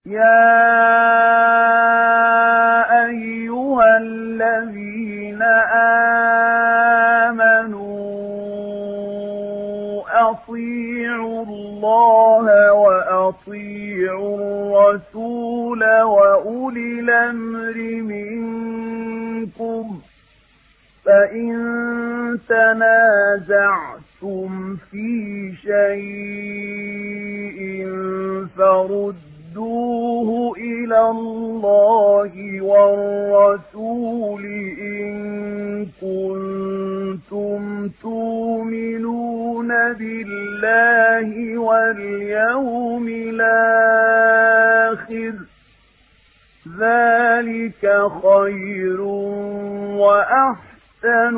يا أيها الذين آمنوا أطيعوا الله وأطيعوا الرسول وأولي الأمر منكم فإن تنازعتم في شيء فردوه إلى الله والرسول إن كنتم تؤمنون بالله واليوم الآخر ذلك خير وأحسن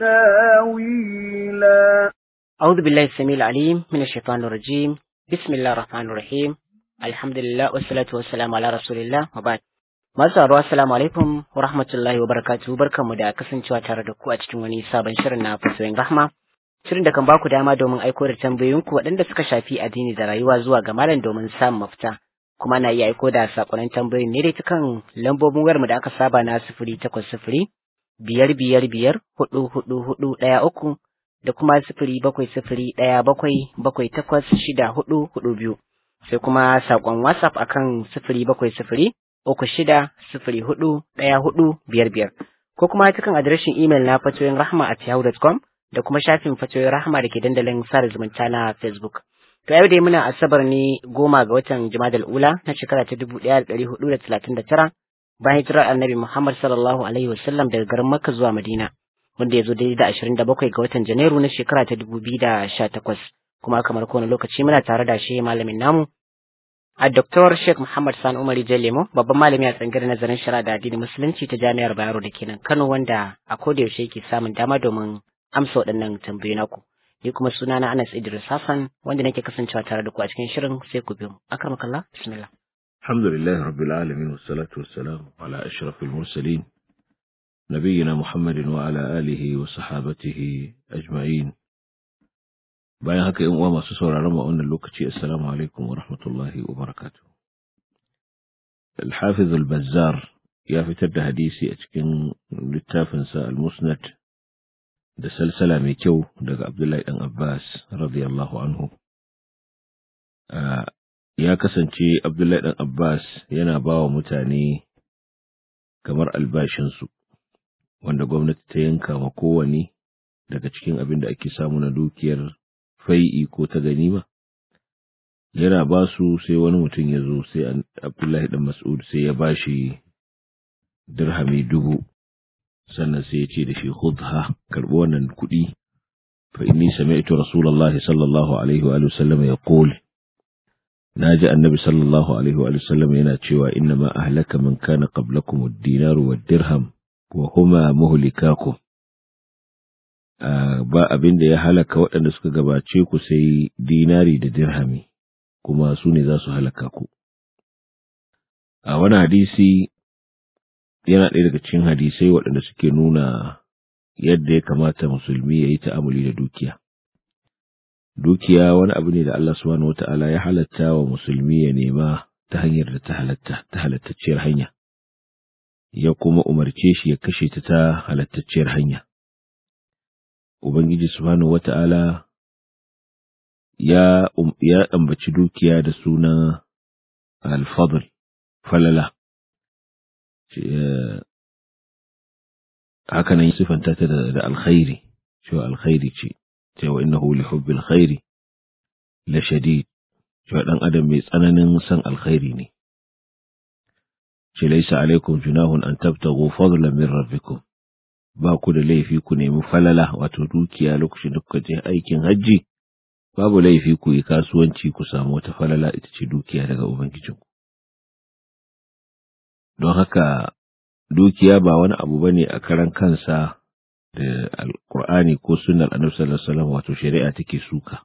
تاويلا أعوذ بالله السميع العليم من الشيطان الرجيم بسم الله الرحمن الرحيم الحمد لله والصلاة والسلام على رسول الله وبعد Masu sauraro assalamu alaikum wa rahmatullahi wa barakatuhu barkanmu da kasancewa tare da ku a cikin wani sabon shirin na fasoyin rahma shirin da kan baku dama domin aiko da tambayoyinku waɗanda suka shafi addini da rayuwa zuwa ga malam domin samun mafita kuma na iya aiko da sakonnin tambayoyin ne dai ta kan lambobin wayarmu da aka saba na sifiri takwas sifiri biyar biyar biyar hudu hudu hudu ɗaya uku da kuma sifiri bakwai sifiri ɗaya bakwai bakwai takwas shida hudu hudu biyu sai kuma saƙon whatsapp akan sifiri bakwai sifiri uku shida sifiri hudu ɗaya hudu biyar biyar ko kuma cikin adireshin imel na fatoyin rahma at yahoo.com da kuma shafin fatoyin rahma da ke dandalin sada zumunta na facebook to yau dai muna asabar ne goma ga watan jumadal ula na shekara ta dubu ɗaya da ɗari hudu da talatin da tara bayan hijirar annabi muhammad sallallahu alaihi wasallam daga garin makka zuwa madina wanda ya zo daidai da ashirin da bakwai ga watan janairu na shekara ta dubu biyu da sha takwas kuma kamar kowane lokaci muna tare da shi malamin namu a Dr. Sheikh Muhammad Sani Umari Jalemo babban malami a tsangar nazarin shari'a da addinin musulunci ta Jami'ar Bayero da kenan Kano wanda a koda yaushe yake samun dama domin amsa waɗannan tambayoyi naku. Ni kuma sunana Anas Idris Hassan wanda nake kasancewa tare da ku a cikin shirin sai ku biyo. Akramakallah bismillah. Alhamdulillah rabbil alamin wassalatu wassalamu ala ashrafil mursalin نبينا محمد وعلى آله وصحابته أجمعين bayan haka yan uwa masu sauraron mu a wannan lokaci assalamu alaikum wa rahmatullahi wa barakatuh al-hafiz al-bazzar ya fitar da hadisi a cikin littafin sa al-musnad da salsala mai kyau daga Abdullahi dan Abbas radiyallahu anhu ya kasance Abdullahi dan Abbas yana ba wa mutane kamar albashinsu wanda gwamnati ta yanka ma kowane daga cikin abin da ake samu na dukiyar fai'i ko ta ganima yana ba su sai wani mutum ya zo sai abdullahi dan mas'ud sai ya ba shi dirhami dubu sannan sai ya ce da shi khudha karbi wannan kuɗi fa inni sami'tu rasulullahi sallallahu alaihi wa sallam yaqul naji annabi sallallahu alaihi wa sallam yana cewa inna ma ahlaka man kana qablakum ad-dinaru wad-dirham wa huma muhlikakum ba abin da ya halaka waɗanda suka gabace ku sai dinari da dirhami kuma su ne za su halaka ku. A wani hadisi yana ɗaya daga cikin hadisai waɗanda suke nuna yadda ya kamata musulmi ya yi ta'amuli da dukiya. Dukiya wani abu ne da Allah subhanahu wata'ala ya halatta wa musulmi ya nema ta hanyar da ta halatta, ta halattacciyar hanya, ya kuma umarce shi ya kashe ta ta halattacciyar hanya. Ubangiji Subhanahu wa ta'ala ya, um, ya ambaci dukiya da suna alfadl falala, haka nan sifanta ta da, da alkhairi, cewa alkhairi ce, cewa innahu li hubbil khairi la shadid, cewa ɗan adam mai tsananin son alkhairi ne. Ce laisa alaikum junahun an tabtagu fadlan min rabbikum ba ku da laifi ku nemi falala wato dukiya lokacin da kuka je aikin hajji babu laifi ku yi kasuwanci ku samu wata falala ita ce dukiya daga ubangijinku don haka dukiya ba wani abu bane a karan kansa da alkur'ani ko sunnar annabi sallallahu alaihi wasallam wato shari'a take suka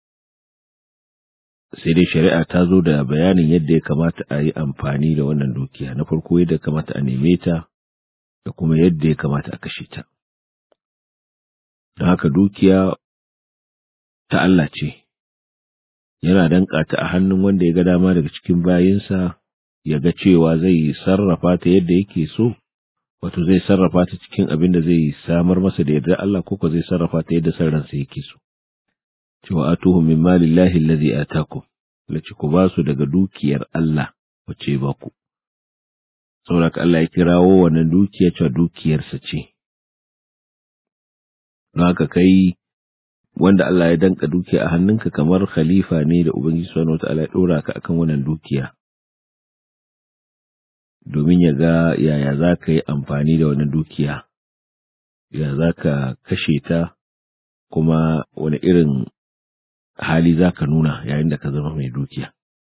sai dai shari'a ta zo da bayanin yadda ya kamata a yi amfani da wannan dukiya na farko yadda ya kamata a neme ta da kuma yadda ya kamata a kashe ta. Don haka dukiya ta Allah ce, yana danƙa ta a hannun wanda ya ga dama daga cikin bayinsa ya ga cewa zai sarrafa ta yadda yake so wato zai sarrafa ta cikin abin da zai samar masa da yardar Allah ko zai sarrafa ta yadda san ransa yake so cewa atuhum min malillahi allazi atakum lace ku ba su daga dukiyar Allah wace ba ku saboda Allah ya kirawo wannan dukiya cewa dukiyarsa ce don haka kai wanda Allah ya danka dukiya a hannunka kamar khalifa ne da Ubangiji subhanahu wataala ya dora ka akan wannan dukiya domin ya ga yaya za ka yi amfani da wannan dukiya ya za ka kashe ta kuma wani irin hali za ka nuna yayin da ka zama mai dukiya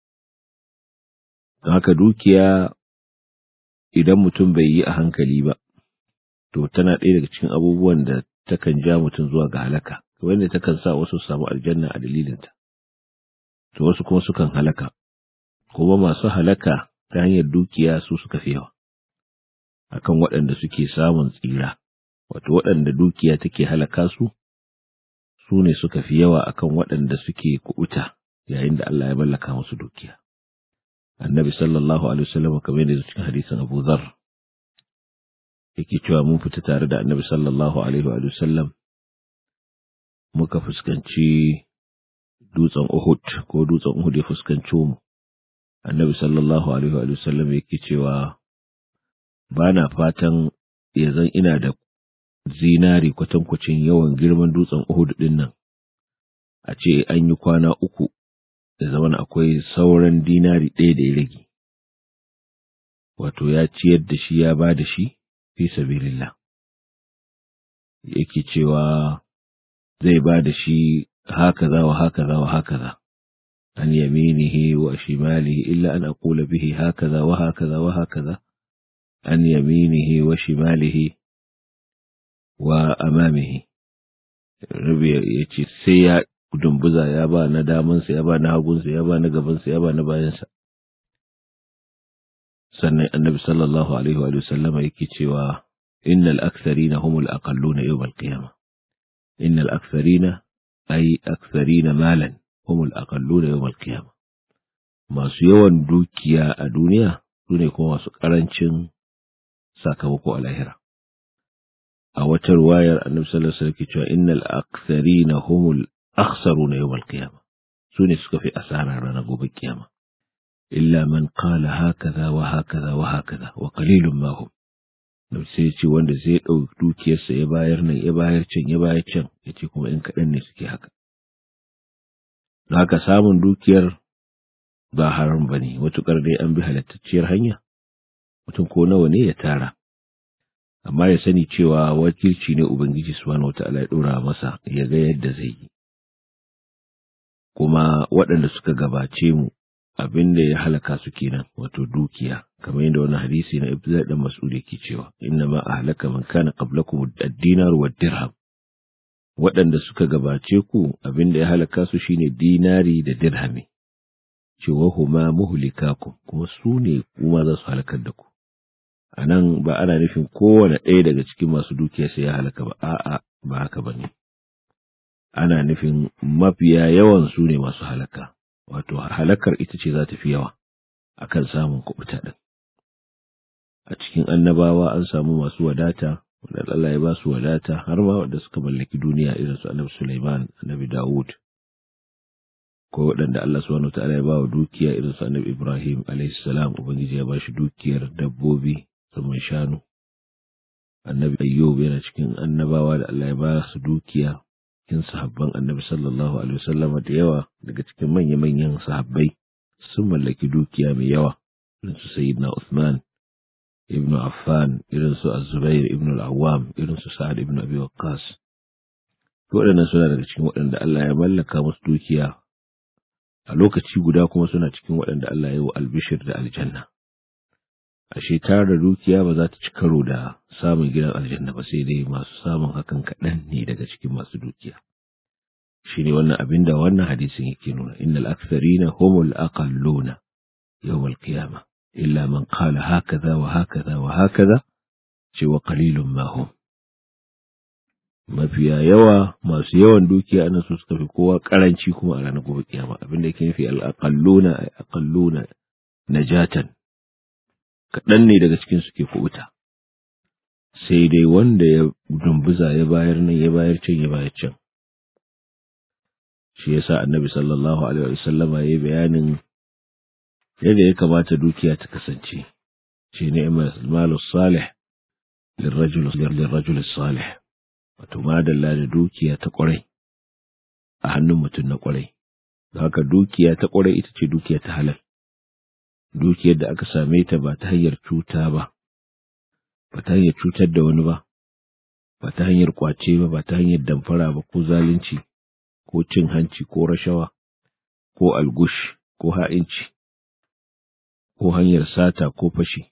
don haka dukiya idan mutum bai yi a hankali ba to tana ɗaya daga cikin abubuwan da takan ja mutum zuwa ga halaka wanda takan sa wasu su samu aljanna a dalilinta to wasu kuma sukan halaka kuma masu halaka ta hanyar dukiya su suka fi yawa akan waɗanda suke samun tsira wato waɗanda dukiya take halaka su su ne suka fi yawa akan waɗanda suke kuɓuta yayin da Allah ya mallaka musu dukiya annabi sallallahu alaihi wasallam kamar yadda cikin hadisin Abu Dharr yake cewa mun fita tare da annabi sallallahu alaihi wa sallam muka fuskanci dutsen Uhud ko dutsen Uhud ya fuskanci mu annabi sallallahu alaihi wa sallam yake cewa ba na fatan ya zan ina da zinari kwatankwacin yawan girman dutsen Uhud din nan a ce an yi kwana uku da zaman akwai sauran dinari ɗaya da ya rage wato ya ciyar da shi ya ba da shi fi sabilillah yake cewa zai ba da shi hakaza wa hakaza wa hakaza an yaminihi wa shimalihi illa an aqula bihi hakaza wa hakaza wa hakaza an yaminihi wa shimalihi wa amamihi rabi ya ce sai ya dumbuza ya ba na damansa ya ba na hagunsa ya ba na gabansa ya ba na bayansa sannan annabi sallallahu alaihi wa sallama yake cewa innal aktharina humul aqalluna yawm al-qiyamah innal aktharina ay aktharina malan humul aqalluna yawm al-qiyamah masu yawan dukiya a duniya sune kuma masu karancin sakamako a lahira a wata ruwayar annabi sallallahu alaihi wasallam ke cewa innal aktharina humul akhsaruna yawm al-qiyamah sune suka fi asara ranar gobe kiyama illa man qala hakaza wa hakaza wa hakaza wa qalilun ma hum da sai ce wanda zai ɗauki dukiyarsa ya bayar nan ya bayar can ya bayar can ya ce kuma in kaɗan ne suke haka haka samun dukiyar ba haram ba ne matuƙar dai an bi halittacciyar hanya mutum ko nawa ne ya tara amma ya sani cewa wakilci ne ubangiji subhanahu wata'ala ya ɗora masa ya ga yadda zai yi kuma waɗanda suka gabace mu abin da ya halaka su kenan wato dukiya kamar yadda wani hadisi na Ibnu dan Mas'ud yake cewa inna ma ahlaka man kana qablakum ad-dinar wa dirham waɗanda suka gabace ku abin da ya halaka su shine dinari da dirhami cewa huma muhlikakum kuma su ne kuma za su halakar da ku anan ba ana nufin kowane ɗaya daga cikin masu dukiya sai ya halaka ba a'a ba haka bane ana nufin mafiya yawan su ne masu halaka wato halakar ita ce za ta fi yawa akan samun kubuta ɗin. A cikin annabawa an samu masu wadata, wanda Allah ya ba su wadata har ma wanda suka mallaki duniya irin su annabi Sulaiman, annabi Dawud, ko waɗanda Allah subhanahu ta'ala ya ba wa dukiya irin su annabi Ibrahim alayhi salam Ubangiji ya ba shi dukiyar dabbobi saman shanu. Annabi Ayyub yana cikin annabawa da Allah ya ba su dukiya cikin sahabban annabi sallallahu alaihi wasallama da yawa daga cikin manya-manyan sahabbai sun mallaki dukiya mai yawa irin su sayyidina Uthman ibn Affan irin su Az-Zubair ibn al-Awwam irin su Sa'ad ibn Abi Waqqas waɗannan suna daga cikin waɗanda Allah ya mallaka musu dukiya a lokaci guda kuma suna cikin waɗanda Allah ya yi wa albishir da aljanna ashe tara dukiya ba za ta ci karo da samun gidan aljanna ba sai dai masu samun hakan kaɗan ne daga cikin masu dukiya shi ne wannan abin da wannan hadisin yake nuna innal aktharina humul aqalluna yawmal qiyamah illa man qala hakaza wa hakaza wa hakaza ce wa qalilun ma hum mafiya yawa masu yawan dukiya anan su suka fi kowa karanci kuma a ranar gobe kiyama abin da yake nufi al aqalluna aqalluna najatan kaɗan ne daga cikin su ke kubuta sai dai wanda ya dumbuza ya bayar nan ya bayar can ya bayar can shi yasa annabi sallallahu alaihi wasallama ya bayanin yadda ya kamata dukiya ta kasance shi ne malu salih lirrajul salih wato madalla da dukiya ta kwarai a hannun mutum na kwarai haka dukiya ta kwarai ita ce dukiya ta halal dukiyar da aka same ta ba ta hanyar cuta ba ba ta hanyar cutar da wani ba ba ta hanyar kwace ba ba ta hanyar damfara ba ko zalunci ko cin hanci ko rashawa ko algush ko ha'inci ko hanyar sata ko fashi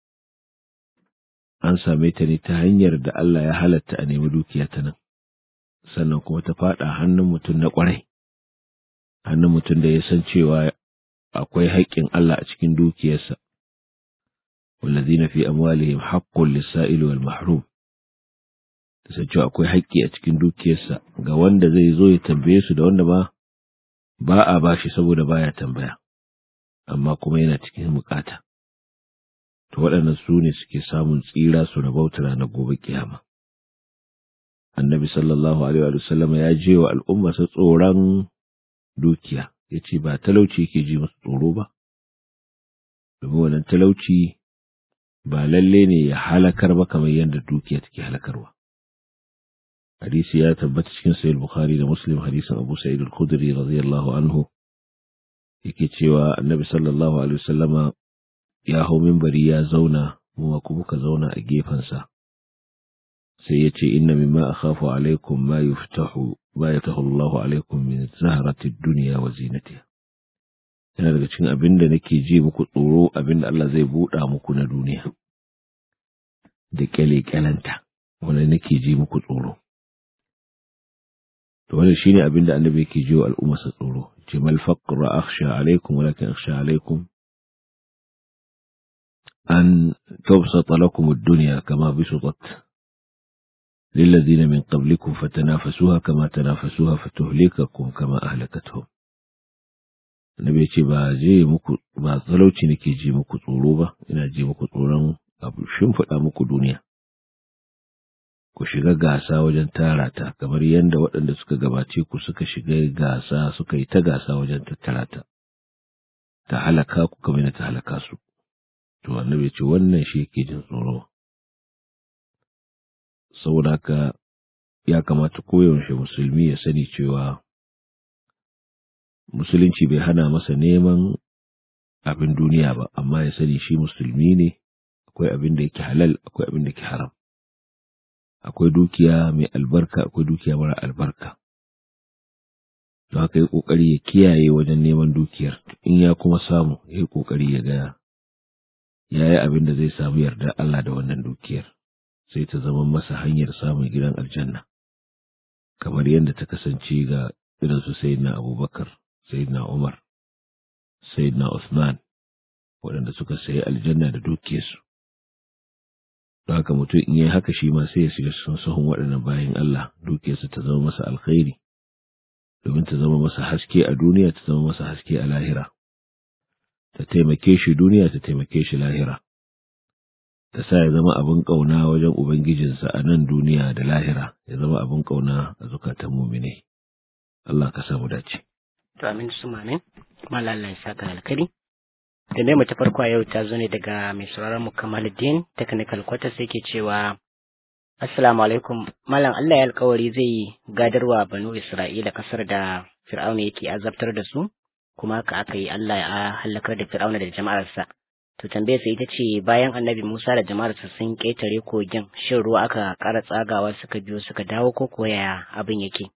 an same ta ne ta hanyar da Allah ya halatta a nemi dukiya ta nan sannan kuma ta faɗa hannun mutum na ƙwarai hannun mutum da ya san cewa akwai haƙƙin Allah a cikin dukiyarsa والذين في أموالهم حق للسائل والمحروم san cewa akwai haƙƙi a cikin dukiyarsa ga wanda zai zo ya tambaye su da wanda ba ba a bashi saboda baya tambaya amma kuma yana cikin bukata to waɗannan su ne suke samun tsira su rabauta ranar gobe kiyama annabi sallallahu alaihi wa sallam ya je wa al'umma sa tsoron dukiya ya ce ba talauci yake ji musu tsoro ba domin wannan talauci ba lalle ne ya halakar ba kamar yadda dukiya take halakarwa hadisi ya tabbata cikin sahih bukhari da muslim hadisin abu sa'id al-khudri radiyallahu anhu yake cewa annabi sallallahu alaihi wasallama ya hau minbari ya zauna mu kuma muka zauna a gefensa sai ya ce inna mimma akhafu alaikum ma yuftahu ma yaftahu Allahu alaikum min zahrati dunya wa zinatiha yana daga cikin abin da nake ji muku tsoro abin da Allah zai buɗa muku na duniya da kyale-kyalenta wanda nake ji muku tsoro to wannan shine abin da annabi yake ji wa al'umma sa tsoro ce mal faqra akhsha alaikum walakin akhsha alaikum an tubsata lakum ad-dunya kama bisutat للذين من قبلكم فتنافسوها كما تنافسوها فتهلككم كما أهلكتهم Annabi ya ce ba je muku ba talauci nake ji muku tsoro ba ina ji muku tsoron abu shimfiɗa muku duniya ku shiga gasa wajen tara ta kamar yadda waɗanda suka gabace ku suka shiga gasa suka yi ta gasa wajen tattara ta ta halaka ku kamar ta halaka su to annabi ya ce wannan shi yake jin tsoro saboda haka ya kamata koyaushe musulmi ya sani cewa musulunci bai hana masa neman abin duniya ba amma ya sani shi musulmi ne akwai abin da yake halal akwai abin da yake haram akwai dukiya mai albarka akwai dukiya mara albarka don haka yi kokari ya kiyaye wajen neman dukiyar in ya kuma samu ya yi kokari ya ga ya yi abin da zai samu yarda Allah da wannan dukiyar sai ta zama masa hanyar samun gidan aljanna kamar yadda ta kasance ga irin su sayyidina abubakar sayyidina umar sayyidina usman waɗanda suka sayi aljanna da dukiyarsu don haka mutum in yi haka shi ma sai ya shiga cikin sahun waɗannan bayan Allah dukiyarsa ta zama masa alkhairi domin ta zama masa haske a duniya ta zama masa haske a lahira ta taimake shi duniya ta taimake shi lahira ta sa ya zama abin ƙauna wajen Ubangijinsa a nan duniya da lahira, ya zama abin ƙauna a zukatan mumine. Allah ka samu dace. To amin su mamin, malala ya saka alkari. Da ne ta farko a yau ta zo ne daga mai sauraron mu Kamaluddin Technical Quarters yake cewa Assalamu alaikum, Malam Allah ya alkawari zai gadarwa Banu Isra'ila kasar da Fir'auna yake azabtar da su, kuma haka aka yi Allah ya halakar da Fir'auna da jama'arsa. To tambayar sa ita ce bayan annabi Musa da jama'arsa sun ƙetare kogin shin ruwa aka ƙara tsagawa suka biyo suka dawo ko kuwa yaya abin yake.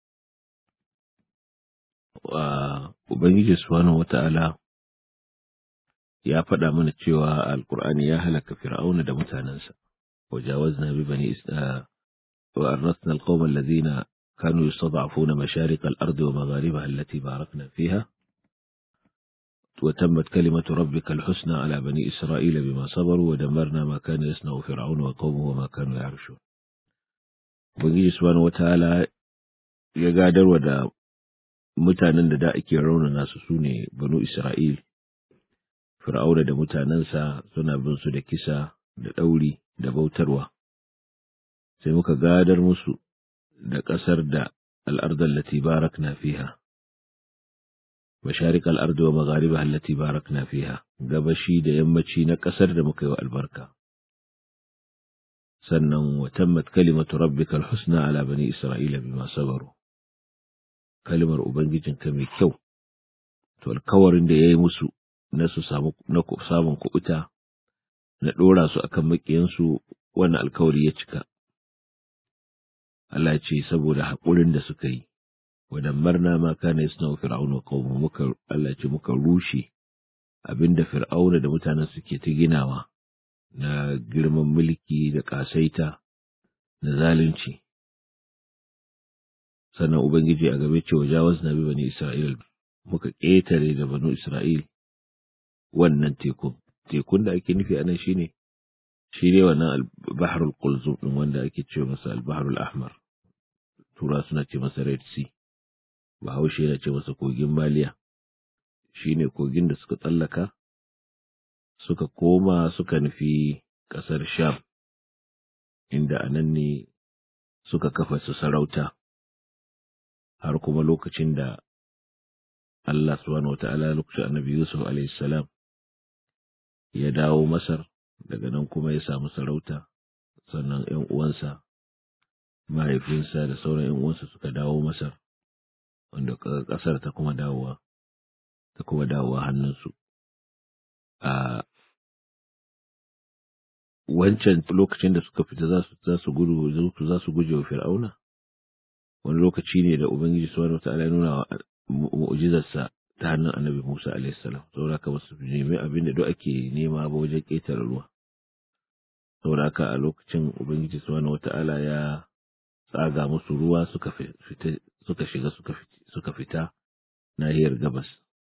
Ubangiji Subhanahu wata'ala ya faɗa mana cewa Alƙur'ani ya halaka Fir'auna da mutanensa. وجاوزنا ببني إسرائيل وأرثنا القوم الذين كانوا يستضعفون مشارق الأرض ومغاربها التي باركنا فيها وتمت كلمة ربك الحسنى على بني إسرائيل بما صبروا ودمرنا ما كان يصنع فرعون وقومه وما كانوا يعرشون Ubangiji subhanahu wataala ya gadarwa da mutanen da da ake raunana su su ne banu Isra'il fir'auna da mutanensa suna bin su da kisa da ɗauri da bautarwa sai muka gadar musu da ƙasar da al'ardar lati barakna fiha masharik al'ardu wa maghariba allati barakna fiha gabashi da yammaci na ƙasar da muka yi wa albarka sannan wa tammat kalimatu rabbika al-husna ala bani isra'ila bima sabaru kalimar ubangijinka mai kyau to alkawarin da yayi musu na su samu na samun kubuta na dora su akan makiyansu wannan alkawari ya cika Allah ce saboda haƙurin da suka yi wadammarna ma kana yasna'u fir'auna qaumu muka Allah ce muka rushe abinda fir'auna da mutanen suke ta ginawa na girman mulki da ƙasaita da zalunci sannan ubangiji a gabe ce wajawaz nabi bani isra'il muka ƙetare da banu isra'il wannan tekun tekun da ake nufi anan shine shi ne wannan bahrul qulzum din wanda ake ce masa al-bahrul ahmar tura suna ce masa red sea bahaushe yana ce masa kogin maliya shine kogin da suka tsallaka suka koma suka nufi ƙasar Sham, inda a nan ne suka kafa su sarauta, har kuma lokacin da Allah subhanahu wa ta'ala lokacin annabi Yusuf salam ya dawo Masar, daga nan kuma ya samu sarauta, sannan ‘yan uwansa, mahaifinsa da sauran ‘yan uwansa suka dawo Masar, wanda ƙasar ta kuma dawowa, ta kuma dawowa hannunsu. A wancan lokacin da suka fita za su gudu za su guje wa fir'auna wani lokaci ne da ubangiji subhanahu wataala ya nuna wa mu'jizarsa ta hannun annabi Musa alaihi salam saboda haka basu nemi abin da duk ake nema ba wajen ƙetare ruwa saboda haka a lokacin ubangiji subhanahu wataala ya tsaga musu ruwa suka fita suka shiga suka fita nahiyar gabas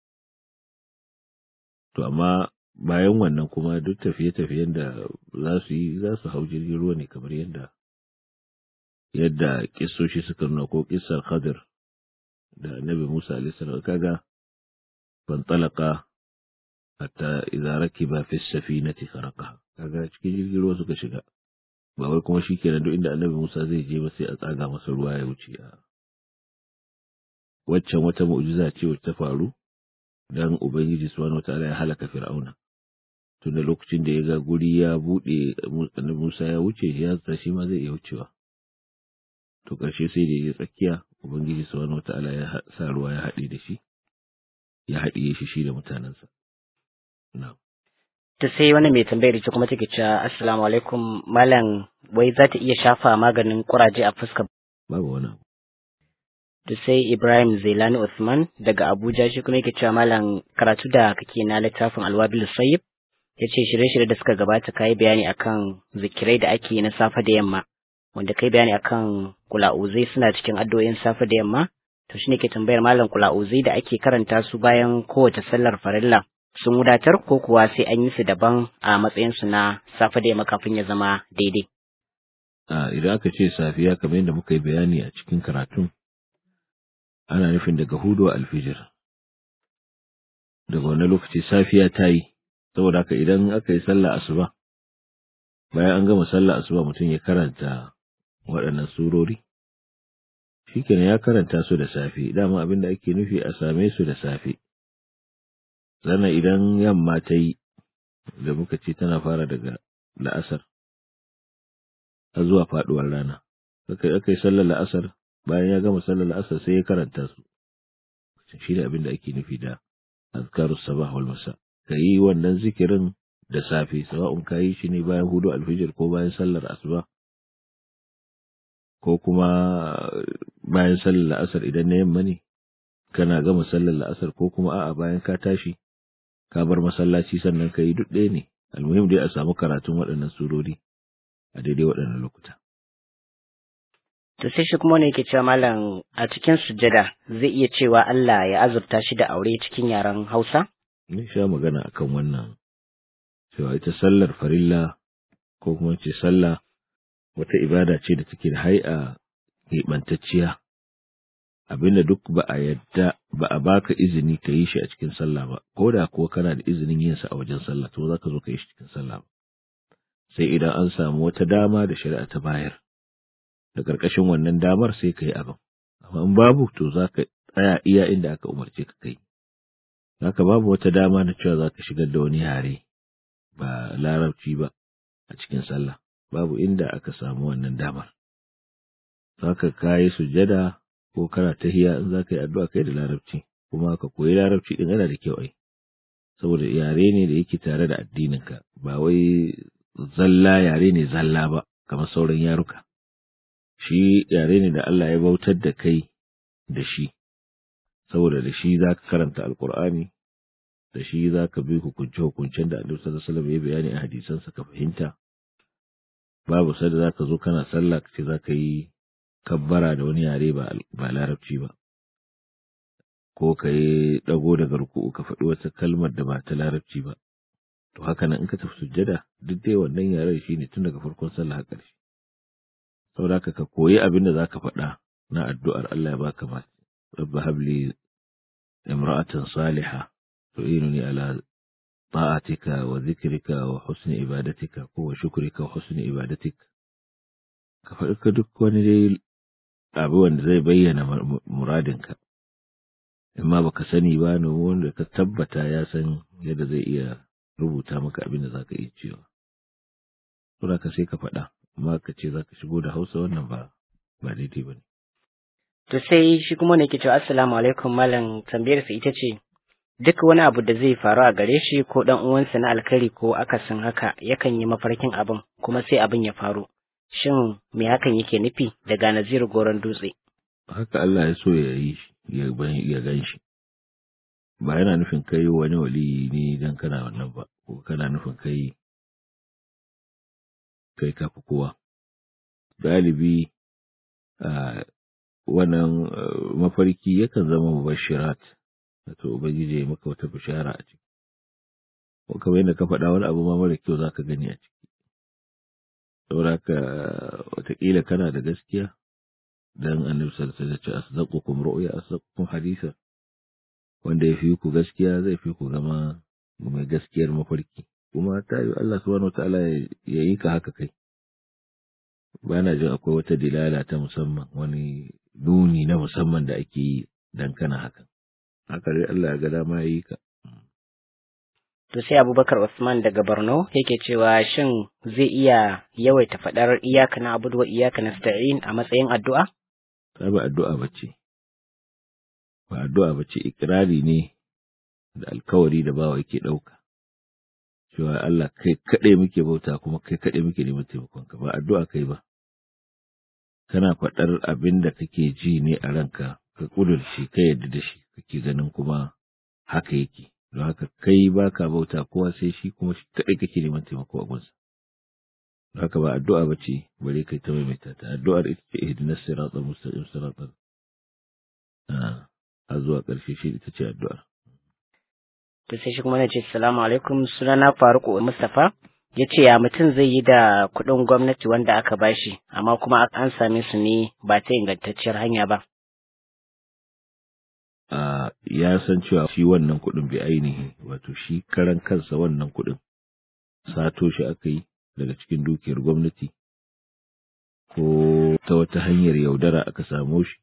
to amma bayan wannan kuma duk tafiye-tafiyen da za su yi za su hau jirgin ruwa ne kamar yadda yadda kissoshi suka nuna ko kissar Khadir da Annabi Musa alaihi salam kaga fantalaka hatta idza rakiba fi safinati kharaqaha kaga cikin jirgin ruwa suka shiga ba wai kuma shikenan duk inda Annabi Musa zai je ba sai a tsaga masa ruwa ya wuce a waccan wata mu'jiza ce wacce ta faru dan Ubangiji subhanahu wataala ya halaka Fir'auna tunda lokacin da ya ga guri ya buɗe annabi Musa ya wuce ya zata shi ma zai iya wucewa to ƙarshe sai da ya tsakiya ubangiji subhanahu wataala ya sa ruwa ya haɗe da shi ya haɗiye shi shi da mutanensa na'am ta sai wani mai tambayar ita kuma take cewa assalamu alaikum malam wai za ta iya shafa maganin kuraje a fuska babu wani abu da sai Ibrahim Zailani Usman daga Abuja shi kuma yake cewa malam karatu da kake na littafin Alwabil Sayyib ya ce shirye-shirye da suka gabata ka yi bayani akan zikirai da ake na safe da yamma wanda kai bayani akan kula'uzai suna cikin addu'o'in safe da yamma to shine ke tambayar malam kula'uzai da ake karanta su bayan kowace sallar farilla sun wadatar ko kuwa sai an yi su daban a matsayin su na safe da yamma kafin ya zama daidai a idan aka ce safiya kamar yadda muka yi bayani a cikin karatun ana nufin daga hudu alfijir daga wani lokaci safiya ta yi saboda haka idan aka yi sallah asuba bayan an gama sallah asuba mutum ya karanta waɗannan surori shikenan ya karanta su da safe dama abin da ake nufi a same su da safe sannan idan yamma ta yi da muka ce tana fara daga la'asar har zuwa faɗuwar rana aka yi sallar la'asar bayan ya gama sallar la'asar sai ya karanta su shi ne abin da ake nufi da azkarus sabah wal masa ka yi wannan zikirin da safe sawa'un ka yi shi ne bayan hudu alfijir ko bayan sallar asuba ko kuma bayan sallar la'asar idan na yamma ne kana gama sallar la'asar ko kuma a'a bayan ka tashi ka bar masallaci sannan ka yi duk ɗaya ne almuhim dai a samu karatun waɗannan surori a daidai waɗannan lokuta To sai shi kuma ne yake cewa malam a cikin sujada zai iya cewa Allah ya azurta shi da aure cikin yaren Hausa? Ni sha magana akan wannan cewa ita sallar farilla ko kuma ce sallah wata ibada ce da take da hai'a keɓantacciya abinda duk ba a yadda ba a baka izini ka yi shi a cikin sallah ba ko da kuwa kana da izinin yin sa a wajen sallah to za ka zo ka yi shi cikin sallah ba sai idan an samu wata dama da shari'a ta bayar da ƙarƙashin wannan damar sai ka yi abin amma in babu to za ka tsaya iya inda aka umarce ka kai haka babu wata dama na cewa za ka shigar da wani yare ba larabci ba a cikin sallah babu inda aka samu wannan damar za ka kayi sujada ko kana tahiya in za ka yi addu'a kai da larabci kuma ka koyi larabci din yana da kyau ai saboda yare ne da yake tare da addininka ba wai zalla yare ne zalla ba kamar sauran yaruka shi yare ne da Allah ya bautar da kai da shi saboda da shi za ka karanta alkur'ani da shi za ka bi hukunce-hukuncen da Annabi sallallahu alaihi wasallam ya bayani a hadisansa ka fahimta babu sada za ka zo kana sallah ka ce za ka yi kabbara da wani yare ba ba larabci ba ko ka yi dago daga ruku'u ka faɗi wata kalmar da ba ta larabci ba to haka nan in ka tafi sujjada duk dai wannan yaren shine tun daga farkon sallah har ƙarshe saboda ka koyi abin da zaka faɗa na addu'ar Allah ya baka ma rabba habli imra'atan salihah tu'inuni ala ta'atika wa dhikrika wa husni ibadatika ko wa shukrika wa husni ibadatik ka faɗi ka duk wani dai abu wanda zai bayyana muradinka in ma baka sani ba ne wanda ka tabbata ya san yadda zai iya rubuta maka abin da zaka iya cewa saboda ka sai ka faɗa amma ka ce zaka shigo da Hausa wannan ba ba daidai bane To sai shi kuma ne ke cewa assalamu alaikum malam tambayar sa ita ce duk wani abu da zai faru a gare shi ko dan uwansa na alkari ko akasin haka yakan yi mafarkin abin kuma sai abin ya faru shin me hakan yake nufi daga Nazir Goron Dutse haka Allah ya so ya yi ya ya gan shi ba yana nufin kai wani wali ne dan kana wannan ba ko kana nufin kai kai kafi kowa galibi a wannan mafarki yakan zama mubashirat wato ubangiji ya maka wata bishara a ciki ko kamar yadda ka faɗa wani abu ma mara kyau zaka gani a ciki saboda haka wataƙila kana da gaskiya dan annabi sallallahu alaihi wasallam ya ce asdaqukum ru'ya asdaqukum hadisa wanda ya fi ku gaskiya zai fi ku zama mai gaskiyar mafarki kuma ta yi Allah subhanahu wataala ya yi ka haka kai ba na jin akwai wata dilala ta musamman wani nuni na musamman da ake yi dan kana hakan haka dai Allah ya ga dama ya yi ka To sai Abubakar Usman daga Borno yake cewa shin zai iya yawaita faɗar iyaka na abudu wa iyaka na sta'in a matsayin addu'a? ta ba addu'a bace ba addu'a bace ikirari ne da alkawari da bawa yake ɗauka cewa Allah kai kaɗai muke bauta kuma kai kaɗai muke neman taimakonka ba addu'a kai ba kana faɗar abin da kake ji ne a ranka ka ƙudurce ka yadda da shi kake ganin kuma haka yake don haka kai ba ka bauta kowa sai shi kuma shi kaɗai kake neman taimako a gunsa don haka ba addu'a ba ce bare kai ta maimaita ta addu'ar ita ce ihdinas siratal mustaqim siratal a zuwa ƙarshe shi ita ce addu'ar To sai shi kuma na ce salamu alaikum sunana Faruk Mustapha ya ce ya mutum zai yi da kuɗin gwamnati wanda aka bashi amma kuma an same su ne ba ta ingantacciyar hanya ba. a ya san cewa shi wannan kuɗin bai ainihi wato shi karan kansa wannan kuɗin sato shi aka yi daga cikin dukiyar gwamnati ko ta wata hanyar yaudara aka samo shi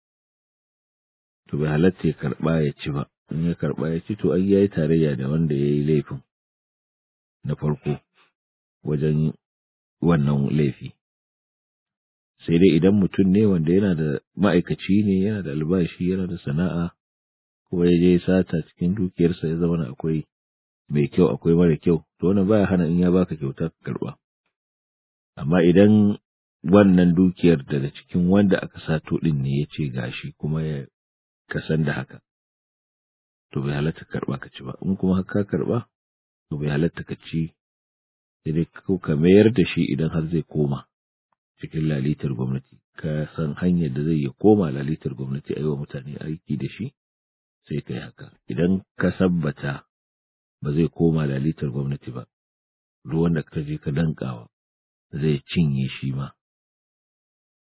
to bai halatta ya karɓa ya ci ba in ya karɓa ya ci to an yayi tarayya da wanda ya yi laifin na farko wajen wannan laifi sai dai idan mutum ne wanda yana da ma'aikaci ne yana da albashi yana da sana'a kuma ya je sata cikin dukiyarsa ya zama akwai mai kyau akwai mara kyau to wannan baya hana in ya baka kyauta ka karba amma idan wannan dukiyar daga cikin wanda aka sato din ne ya ce gashi kuma ya kasan da haka to bai halatta karba ka ci ba in kuma ka karba to bai halatta ka ci sai dai ka mayar da shi idan har zai koma cikin lalitar gwamnati ka san hanyar da zai ya koma lalitar gwamnati a yi wa mutane aiki da shi sai ka yi haka idan ka sabbata ba zai koma lalitar gwamnati ba duk wanda ka je ka dankawa zai cinye shi ma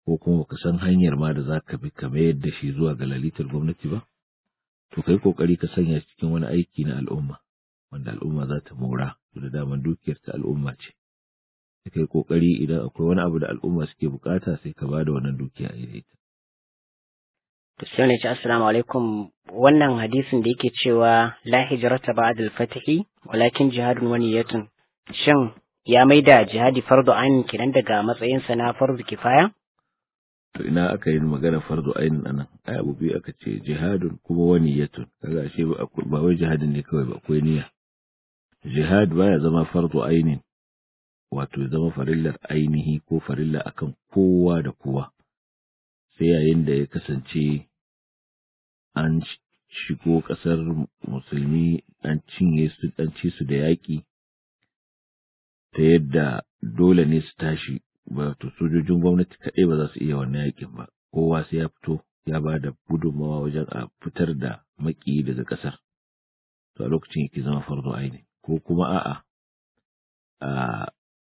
ko kuma baka san hanyar ma da za ka bi ka mayar da shi zuwa ga lalitar gwamnati ba to kai kokari ka sanya cikin wani aiki na al'umma wanda al'umma za ta mora da daman dukiyar ta al'umma ce sai kai kokari idan akwai wani abu da al'umma suke bukata sai ka bada wannan dukiya a ita to sai ne ce assalamu alaikum wannan hadisin da yake cewa la hijrata ba'da al-fathi walakin jihadun wa niyyatun shin ya maida jihadi fardu ainin kiran daga matsayinsa na fardu kifaya to ina aka yi magana fardu ainin anan ai abu biyu aka ce jihadun kuma wani yatun kaga ashe ba wai jihadin ne kawai ba akwai niyya jihad baya zama fardu ainin wato zama farillar ainihi ko farilla akan kowa da kowa sai yayin da ya kasance an shigo ƙasar musulmi an cinye su an ci su da yaƙi ta yadda dole ne su tashi wato sojojin gwamnati kaɗai ba za su iya wannan yakin ba kowa sai ya fito ya ba da gudunmawa wajen a fitar da maki daga ƙasar to a lokacin yake zama farzo aini ko kuma a'a a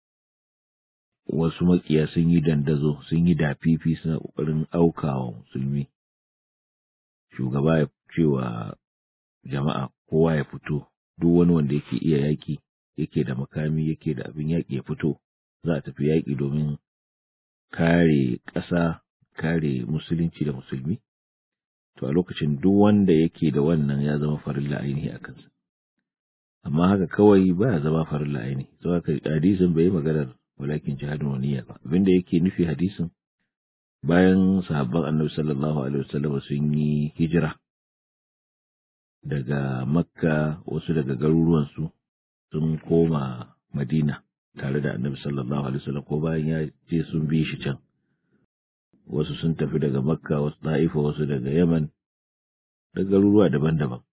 wasu makiya sun yi dandazo sun yi dafifi suna ƙoƙarin aukawa musulmi shugaba ya cewa jama'a kowa ya fito duk wani wanda yake iya yaƙi yake da makami yake da abin yaƙi ya fito za a tafi yaƙi domin kare ƙasa kare musulunci da musulmi to a lokacin duk wanda yake da wannan ya zama farilla ainihi a kansa amma haka kawai ba ya zama farilla ainihi to haka hadisin bai yi maganar walakin jihadin waniya ba abinda yake nufi hadisin bayan sahabban annabi sallallahu alaihi wasallam sun yi hijira daga makka wasu daga garuruwansu sun koma madina tare da annabi sallallahu alaihi wasallam ko bayan ya ce sun bi shi can wasu sun tafi daga makka wasu ta'ifa wasu daga yaman da garuruwa daban-daban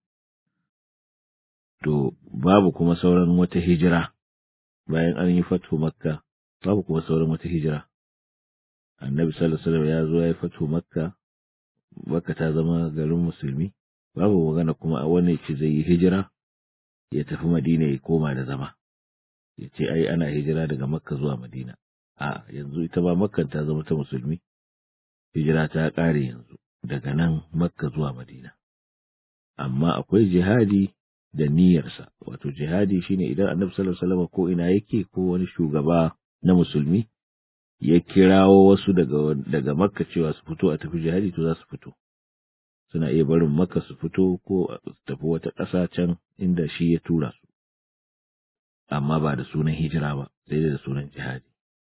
to babu kuma sauran wata hijira bayan an yi fatu makka babu kuma sauran wata hijira annabi sallallahu alaihi wasallam ya zo ya yi fatu makka makka ta zama garin musulmi babu magana kuma a wani ce zai yi hijira ya tafi madina ya koma da zama ya ce ai ana hijira daga makka zuwa madina a yanzu ita ba makkan ta zama ta musulmi hijira ta ƙare yanzu daga nan makka zuwa madina amma akwai jihadi da niyyarsa wato jihadi shine idan annabi sallallahu alaihi wasallam ko ina yake ko wani shugaba na musulmi ya kirawo wasu daga daga makka cewa su fito a tafi jihadi to za su fito suna iya barin makka su fito ko su tafi wata ƙasa can inda shi ya tura su amma ba da sunan hijira ba sai da sunan jihadi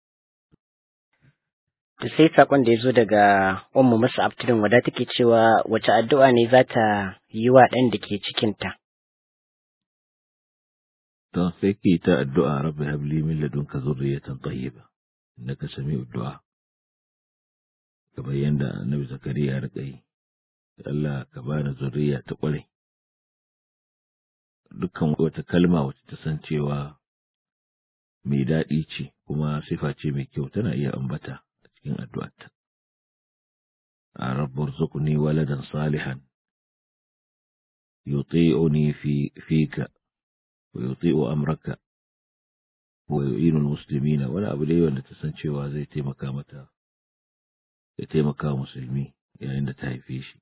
to sai sakon da ya zo daga ummu musu abtudin wada take cewa wace addu'a ne za ta yi wa ɗan da ke cikinta to sai ki ta addu'a rabbi habli min ladunka zurriyatan tayyiba innaka sami'ud du'a kamar yadda annabi zakariya ya rika yi Allah ka bani zurriya ta ƙware dukkan wata kalma wacce ta san cewa mai daɗi ce kuma sifa ce mai kyau tana iya ambata a cikin addu'arta. A rabbar zukuni waladan salihan, yuti'uni fi fika, wa yuti'u amraka, wa yu'inul muslimina wani abu dai wanda ta san cewa zai taimaka mata, ya taimaka musulmi yayin da ta haife shi.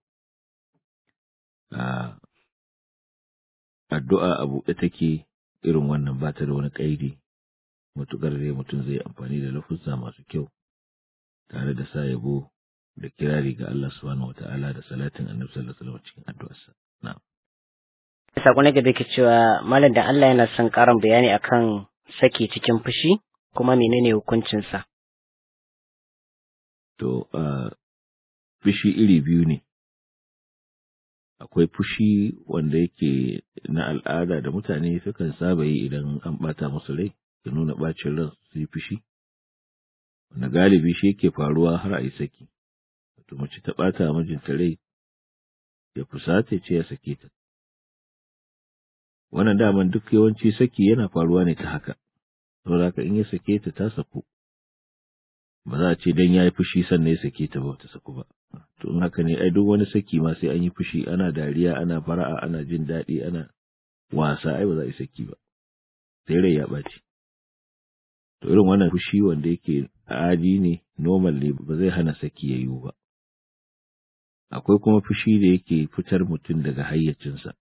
addu'a a buɗe take irin wannan ba ta da wani ƙaidi matuƙar dai mutum zai amfani da lafuzza masu kyau tare da sa yabo da kirari ga Allah subhanahu wata'ala da salatin annabi sallallahu alaihi wasallam cikin addu'arsa na'am sako na gaba ke cewa malam da Allah yana son ƙarin bayani akan saki cikin fushi kuma menene hukuncinsa to a fushi iri biyu ne akwai fushi wanda yake na al'ada da mutane sukan saba yi idan an bata musu rai da nuna bacin ran su yi fushi wanda galibi shi yake faruwa har a yi saki wato mace ta bata mijinta rai ya fusata ce ya sake ta wannan daman duk yawanci saki yana faruwa ne ta haka saboda haka in ya sake ta ta saku ba za a ce dan ya yi fushi sannan ya sake ta ba ta saku ba to in haka ne ai duk wani saki ma sai an yi fushi ana dariya ana fara'a ana jin daɗi ana wasa ai ba za a yi saki ba sai rai ya ɓaci to irin wannan fushi wanda yake adi ne normal ne ba zai hana saki ya yiwu ba akwai kuma fushi da yake fitar mutum daga hayyacinsa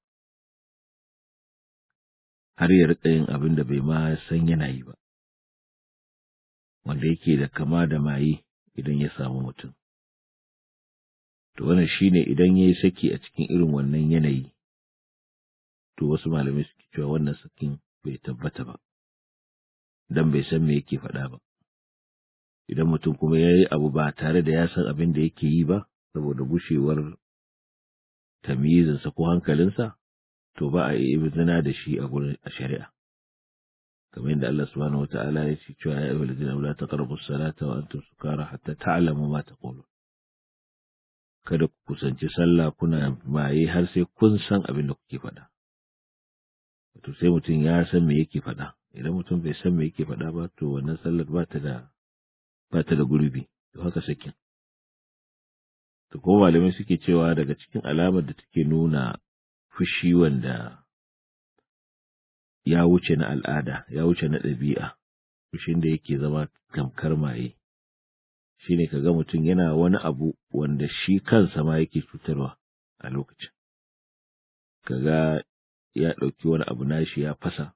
har ya riƙa yin abin da bai ma san yana yi ba wanda yake da kama da maye idan ya samu mutum to wannan shine idan ya yi saki a cikin irin wannan yanayi to wasu malamai suke cewa wannan sakin bai tabbata ba dan bai san me yake faɗa ba idan mutum kuma ya yi abu ba tare da ya san abin da yake yi ba saboda gushewar tamyizinsa ko hankalinsa to ba a yi zina da shi a gurin a shari'a kamar yadda Allah subhanahu wata'ala ya ce cewa ya ayyuhal ladina la taqrabu as-salata wa antum sukara hatta ta'lamu ma taqulun kada ku kusanci sallah kuna maye har sai kun san abin da kuke faɗa to sai mutum ya san me yake faɗa idan mutum bai san me yake faɗa ba to wannan sallar ba ta da ba ta da gurbi to haka sakin to ko malamai suke cewa daga cikin alamar da take nuna fushi wanda ya wuce na al'ada ya wuce na ɗabi'a fushin da yake zama tamkar maye shine kaga mutum yana wani abu wanda shi kansa ma yake cutarwa a lokacin kaga ya ɗauki wani abu nashi ya fasa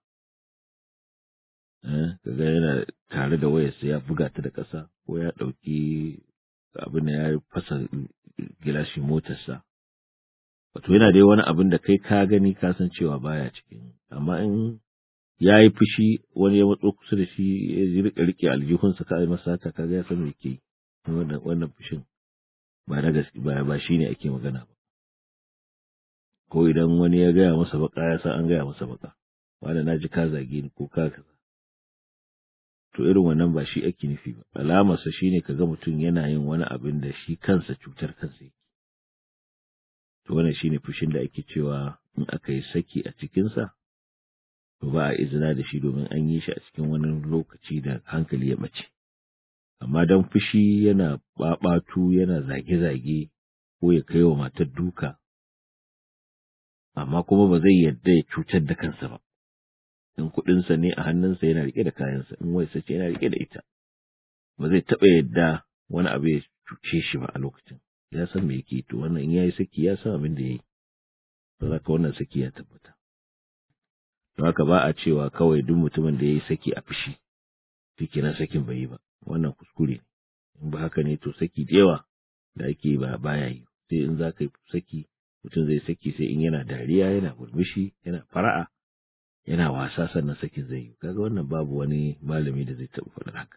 kaga yana tare da wayarsa ya buga ta da ƙasa ko ya ɗauki abin da ya fasa gilashin motarsa wato yana dai wani abin da kai ka gani ka san cewa baya cikin amma in ya yi fushi wani ya matso kusa da shi ya rika rike aljihunsa ka yi masa haka kaga ya san me ke wannan wannan fushin ba na gaske ba ba shine ake magana ba ko idan wani ya gaya masa baka ya san an gaya masa baka wanda na ji ka zage ni ko ka kaza to irin wannan ba shi ake nufi ba alamarsa shine kaga mutum yana yin wani abin da shi kansa cutar kansa yake to wannan shine fushin da ake cewa in aka yi saki a cikinsa to ba a izina da shi domin an yi shi a cikin wani lokaci da hankali ya bace amma dan fushi yana babatu yana zage-zage ko ya kai wa matar duka amma kuma ba zai yarda ya cutar da kansa ba in kuɗinsa ne a hannunsa yana rike da kayansa in wai sace yana rike da ita ba zai taɓa yadda wani abu ya cuce shi ba a lokacin ya san me yake to wannan in yayi saki ya san abin da yayi to zaka wannan saki ya tabbata to haka ba a cewa kawai duk mutumin da yayi saki a fushi shikenan sakin bai yi ba wannan kuskure in ba haka ne to saki da yawa da ake ba baya yi sai in za ka yi saki mutum zai saki sai in yana dariya yana murmushi yana fara'a yana wasa sannan sakin zai yi kaga wannan babu wani malami da zai taɓa faɗin haka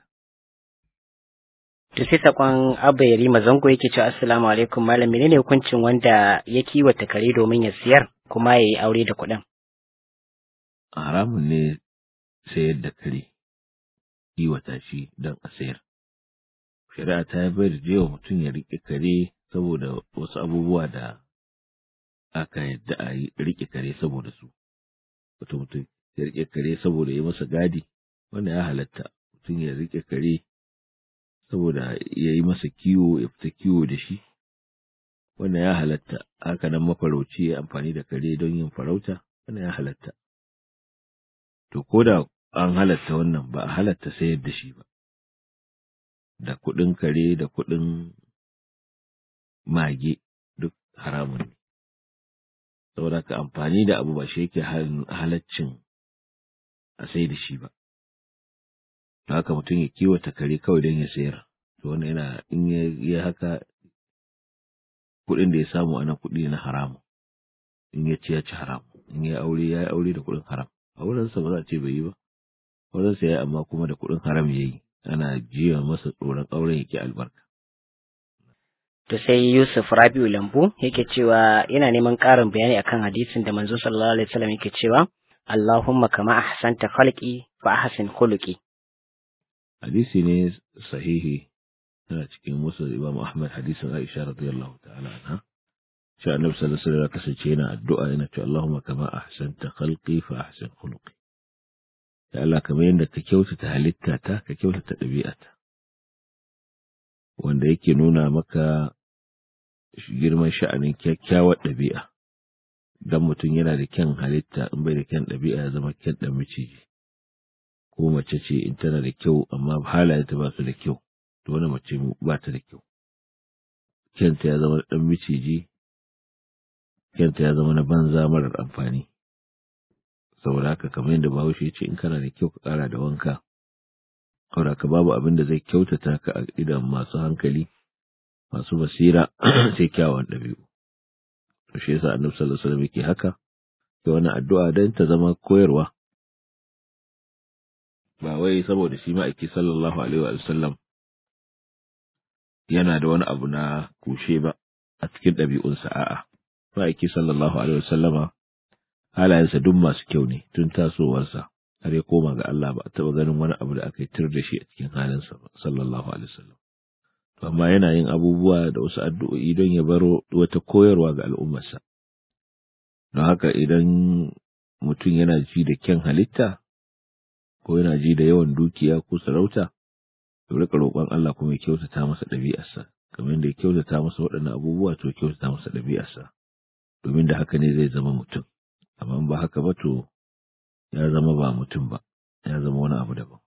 To sai sakon Abba Yarima Zango yake cewa Assalamu alaikum malam menene hukuncin wanda ya kiwata kare domin ya siyar kuma ya yi aure da kuɗin? Haramun ne sayar da kare kiwata shi don a sayar. Shari'a ta yi bayar da yawa mutum ya riƙe kare saboda wasu abubuwa da aka yadda a yi riƙe kare saboda su. Wato mutum ya riƙe kare saboda ya masa gadi wannan ya halatta mutum ya riƙe kare saboda ya yi masa kiwo ya fita kiwo da shi wannan ya halatta haka nan mafarauci ya amfani da kare don yin farauta wannan ya halatta to ko da an halatta wannan ba a halatta sayar da shi ba da kuɗin kare da kuɗin mage duk haramun ne saboda ka amfani da abu ba shi yake halaccin a sai da shi ba haka mutum ya kiwata kare kawai don ya sayar to wannan yana in ya haka kuɗin da ya samu ana kuɗi na haramu in ya ci ya ci haram in ya aure ya yi aure da kuɗin haram aurensa ba za a ce bai yi ba aurensa ya yi amma kuma da kuɗin haram ya yi ana jiya masa tsoron auren yake albarka To sai Yusuf Rabiu Lambu yake cewa yana neman ƙarin bayani akan hadisin da manzo sallallahu alaihi wasallam yake cewa Allahumma kama ahsanta khalqi fa ahsin khuluqi hadisi ne sahihi yana cikin musu Imam Ahmad hadisin Aisha radiyallahu ta'ala anha cewa Annabi sallallahu alaihi wasallam kasance yana addu'a yana cewa Allahumma kama ahsanta khalqi fa ahsin khuluqi ya Allah kamar yadda ka kyautata halittata ka kyautata ɗabi'ata wanda yake nuna maka girman sha'anin kyakkyawar ɗabi'a dan mutum yana da kyan halitta in bai da kyan ɗabi'a ya zama kyan ɗan miciji ko mace ce in tana da kyau amma halayenta ba su da kyau to wani mace ba ta da kyau kyanta ya zama ɗan miciji kyanta ya zama na banza marar amfani saboda haka kamar yadda bahaushe ya ce in kana da kyau ka ƙara da wanka saboda ka babu abin da zai kyautata ka a idan masu hankali masu basira sai kyawawan ɗabi'u to shi yasa annabi sallallahu alaihi wasallam yake haka da wani addu'a don ta zama koyarwa ba wai saboda shi ma'aiki sallallahu alaihi wa sallam yana da wani abu na kushe ba a cikin ɗabi'unsa a'a ma'aiki sallallahu alaihi wa sallama halayensa duk masu kyau ne tun tasowarsa har ya koma ga Allah ba a taɓa ganin wani abu da aka yi tir da shi a cikin halinsa ba sallallahu alaihi wa sallam amma yana yin abubuwa da wasu addu'o'i don ya baro wata koyarwa ga al'ummarsa don haka idan mutum yana ji da kyan halitta ko yana ji da yawan dukiya ko sarauta ya rika roƙon Allah kuma ya kyautata masa ɗabi'arsa kamar yadda ya kyautata masa waɗannan abubuwa to kyautata masa ɗabi'arsa domin da haka ne zai zama mutum amma ba haka ba to ya zama ba mutum ba ya zama wani abu daban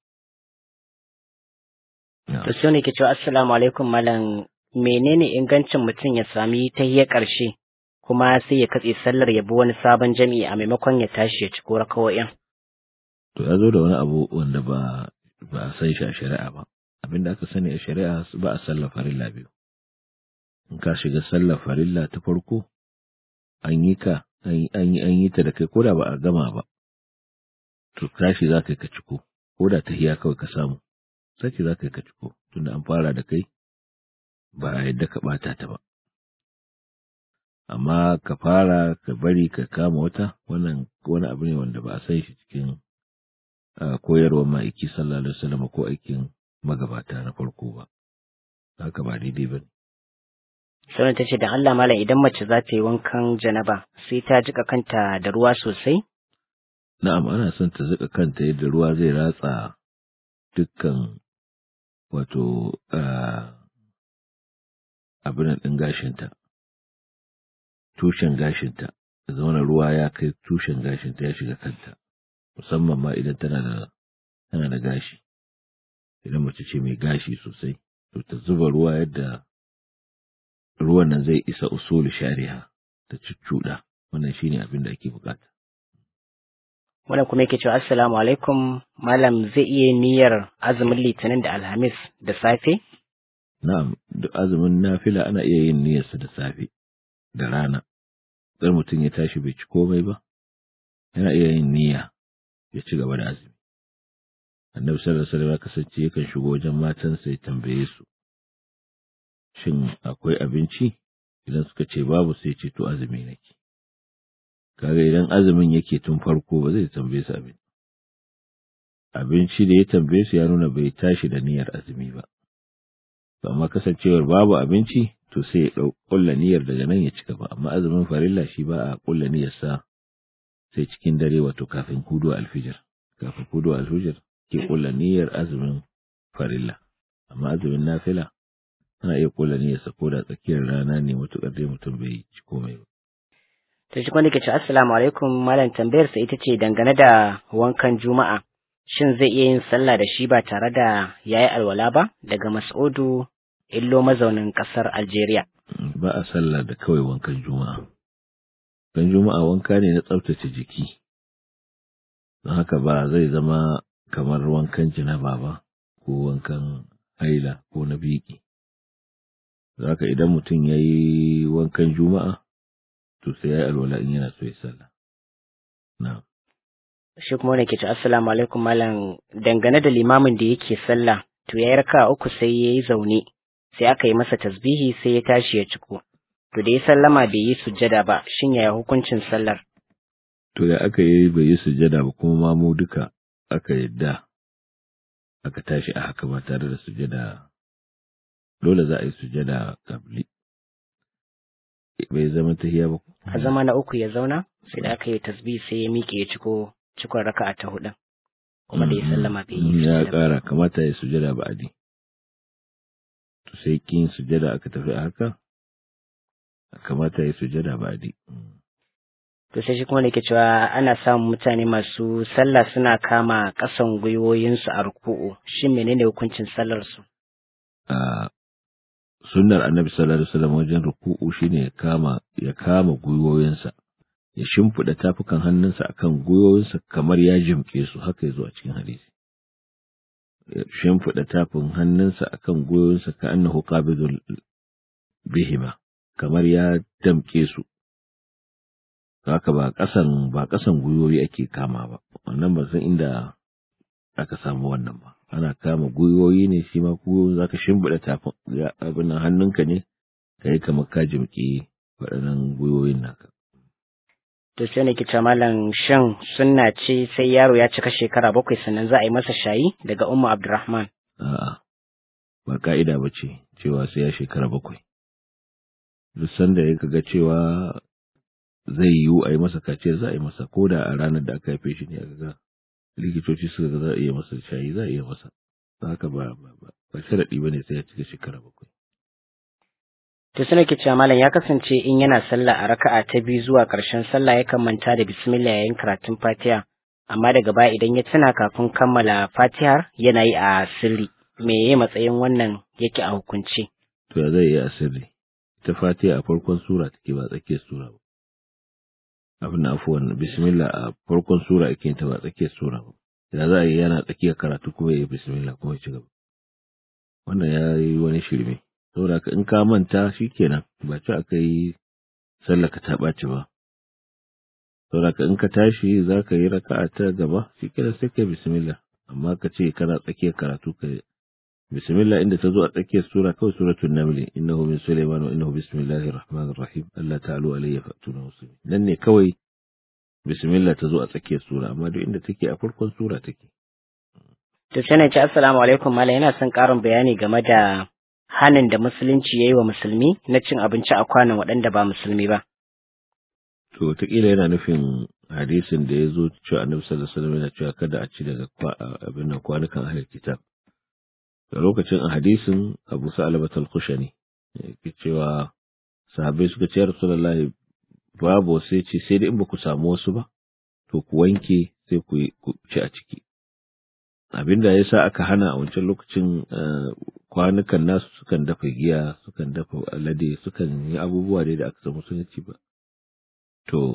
to sai ne ke cewa assalamu alaikum malam menene ingancin mutum ya sami tahiyar ƙarshe kuma sai ya katse sallar ya bi wani sabon jami'i a maimakon ya tashi ya ci ko rakawo'in to ya zo da wani abu wanda ba ba a san shi a shari'a ba abin da aka sani a shari'a ba a sallar farilla biyu in ka shiga sallar farilla ta farko an yi ka an yi an yi ta da kai koda ba a gama ba to tashi za ka yi ka ciko koda tahiya kawai ka samu sai za ka yi ka ciko tunda an fara da kai ba a yadda ka bata ta ba amma ka fara ka bari ka kama wata wannan wani abu ne wanda ba a san shi cikin koyarwar ma'aiki sallallahu alaihi wasallam ko aikin magabata na farko ba haka ba daidai ba Sauran ta ce da Allah malam idan mace za ta yi wankan janaba sai ta jika kanta da ruwa sosai? Na'am ana son ta jika kanta yadda ruwa zai ratsa dukkan wato abin ɗin gashinta, tushen gashinta, da zauna ruwa ya kai tushen gashinta ya shiga kanta, musamman ma idan tana da tana da gashi, idan mace ce mai gashi sosai, to ta zuba ruwa yadda ruwan nan zai isa usulu shari'a ta cuccuɗa, wannan shine abin da ake bukata. Wannan kuma yake cewa Assalamu alaikum Malam zai iya niyyar azumin Litinin da Alhamis da safe? Na'am, duk azumin nafila ana iya yin niyyarsa da safe da rana. Tsar mutum ya tashi bai ci komai ba, yana iya yin niyya ya ci gaba da azumi. Annabi sallallahu alaihi wasallam ya kasance yakan shigo wajen matansa ya tambaye su. Shin akwai abinci? Idan suka ce babu sai ce to azumi nake. kaga idan azumin yake tun farko ba zai tambaye su abin abinci da ya tambaye su ya nuna bai tashi da niyyar azumi ba amma kasancewar babu abinci to sai ya dau kulla niyyar daga nan ya cika ba amma azumin farilla shi ba a kulla niyyar sa sai cikin dare wato kafin hudu alfijir kafin hudu alfijir ke kulla niyyar azumin farilla amma azumin nafila ana iya kulla niyyar sa ko da tsakiyar rana ne mutukar dai mutum bai ci komai ba To shi wanda ke ce assalamu alaikum malam tambayar sa ita ce dangane da wankan juma'a shin zai iya yin sallah da shi ba tare da yayi alwala ba daga Mas'udu illo mazaunin kasar Algeria. Ba a sallah da kawai wankan juma'a. Wankan juma'a wanka ne na tsaftace jiki. Don haka ba zai zama kamar wankan janaba ba ko wankan haila ko na biki. Zaka idan mutum ya yi wankan juma'a to sai ya yi alwala in yana so ya sallah. Na. Shi kuma wani ke ce assalamu alaikum malam dangane da limamin da yake sallah to ya yi raka uku sai ya yi zaune sai aka yi masa tasbihi sai ya tashi ya ciko. To da ya sallama bai yi sujjada ba shin yaya hukuncin sallar? To da aka yi bai yi sujjada ba kuma ma mu duka aka yadda aka tashi a haka ba tare da sujjada dole za a yi sujjada kabli. bai zama tahiya ba. A zama na uku ya zauna sai da aka yi tasbih sai ya miƙe ya ciko cikon raka'a ta hudun. Kuma da ya sallama bai yi Ya ƙara kamata ya sujada ba adi. To sai kin sujada aka tafi a haka kamata ya sujada ba adi. to sai shi kuma da ke cewa ana samun mutane masu sallah suna kama ƙasan gwiwoyinsu a ruku'u shin menene hukuncin sallar su a sunnar annabi sallallahu alaihi wasallam wajen ruku'u shine ya kama ya kama gwiwoyinsa ya shimfiɗa tafukan hannunsa akan gwiwoyinsa kamar ya jimke su haka yazo a cikin hadisi ya shimfiɗa tafin hannunsa akan gwiwoyinsa ka annahu qabidul bihima kamar ya damke su haka ba ƙasan ba ƙasan gwiwoyi ake kama ba wannan ba san inda aka samu wannan ba ana kama gwiwoyi ne shi ma gwiwoyi zaka shimbiɗa tafin abin nan hannunka ne kai kamar ka jimki waɗannan gwiwoyin naka to sai ne kice malam shan sunna ce sai yaro ya cika shekara bakwai sannan za a yi masa shayi daga ummu abdurrahman a'a ba ka'ida ba ce cewa sai ya shekara bakwai duk sanda ya ga cewa zai yiwu a yi masa kaciya za a yi masa ko da a ranar da aka haife shi ne a ga likitoci suka ga za a iya masa shayi za a iya masa haka ba ba ba ba sharaɗi ba ne sai ya cika shekara bakwai to sai nake cewa malam ya kasance in yana sallah a raka'a ta biyu zuwa ƙarshen sallah yakan manta da bismillah yayin karatun fatiha amma daga baya idan ya tuna kafin kammala fatihar yana yi a sirri me yayi matsayin wannan yake a hukunci to ya zai yi a sirri ta fatiha a farkon sura take ba tsakiyar sura ba abin afuwan bismillah a farkon sura ake ta ba tsakiyar sura ba da za a yi yana tsakiyar karatu kuma ya yi bismillah kuma ya ci gaba wannan ya yi wani shirme saboda ka in ka manta shikenan ba ci aka yi sallaka ta ɓaci ba saboda ka in ka tashi za ka yi raka'a ta gaba shikenan sai ka bismillah amma ka ce kana tsakiyar karatu ka bismillah inda ta zo a tsakiyar sura kawai suratul naml innahu min sulaiman wa innahu bismillahir rahmanir rahim Allah ta'ala alayya fatuna muslimin nan ne kawai bismillah ta zo a tsakiyar sura amma duk inda take a farkon sura take to sai na ce assalamu alaikum malam yana son ƙarin bayani game da hanin da musulunci ya yi wa musulmi na cin abinci a kwanan waɗanda ba musulmi ba. To, wataƙila yana nufin hadisin da ya zo cewa annabi sallallahu alaihi wasallam yana cewa kada a ci daga abin nan kwanukan ahlul kitab. Da lokacin a hadisin Abu Sa'alabat al-Khushani yake cewa sahabbai suka ce Rasulullahi babu sai ce sai dai in ba ku samu wasu ba to ku wanke sai ku ci a ciki. Abinda ya sa aka hana a wancan lokacin kwanukan nasu sukan dafa giya sukan dafa alade sukan yi abubuwa dai da aka samu sun ci ba to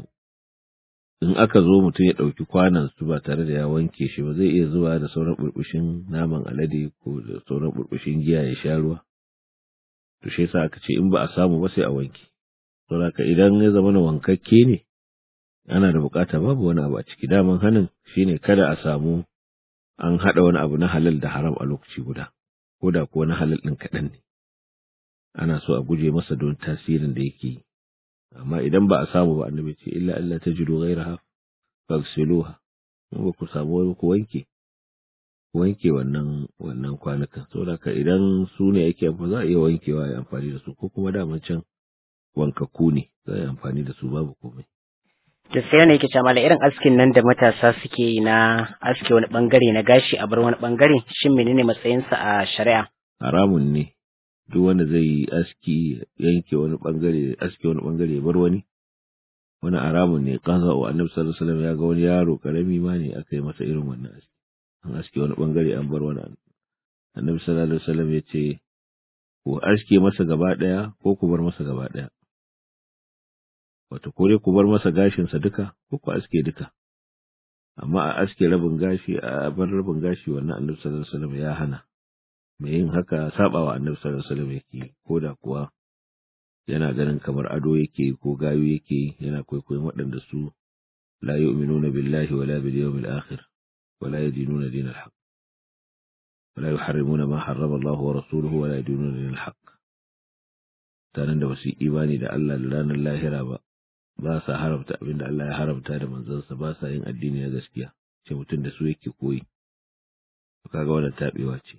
in aka zo mutum ya ɗauki kwanan su ba tare da ya wanke shi ba zai iya zuwa da sauran burbushin naman alade ko da sauran burbushin giya ya sha ruwa to shi yasa aka ce in ba a samu ba sai a wanke saboda idan ya zama na wankakke ne ana da bukata babu wani abu a ciki daman hanin shine kada a samu an haɗa wani abu na halal da haram a lokaci guda ko da kuwa na halal ɗin kaɗan ne ana so a guje masa don tasirin da yake yi amma idan ba a samu ba annabi ce illa Allah ta jido gairaha fagsiluha in ba ku samu wani ku wanke ku wanke wannan wannan kwanukan saboda ka idan su ne yake amfani za a iya wankewa ya amfani da su ko kuma daman can wankakku ne za a yi amfani da su babu komai da sai wani yake cewa irin askin nan da matasa suke yi na aske wani bangare na gashi a bar wani bangare shin menene matsayinsa a shari'a haramun ne duk wanda zai yi aski yanke wani bangare aske wani bangare ya bar wani wani haramun ne kaza wa annabi sallallahu alaihi wasallam ya ga wani yaro karami ma ne aka yi masa irin wannan aski an aske wani bangare an bar wani annabi sallallahu alaihi wasallam ya ce ku aske masa gaba daya ko ku bar masa gaba daya wato ko dai ku bar masa gashinsa duka ko ku aske duka amma a aske rabin gashi a bar rabin gashi wannan annabi sallallahu alaihi wasallam ya hana mai yin haka sabawa annabi sallallahu alaihi wasallam yake ko da kuwa yana ganin kamar ado yake ko gayu yake yana kwaikwayon waɗanda su la yu'minuna billahi wala bil yawmil akhir wala yadinuna dinal haqq wala yuharrimuna ma harrama Allah wa rasuluhu wala yadinuna dinal haqq tanan da basu imani da Allah da ranar lahira ba ba sa haramta abin da Allah ya haramta da manzansa ba sa yin addini na gaskiya ce mutum da su yake koyi kaga wannan tabewa ce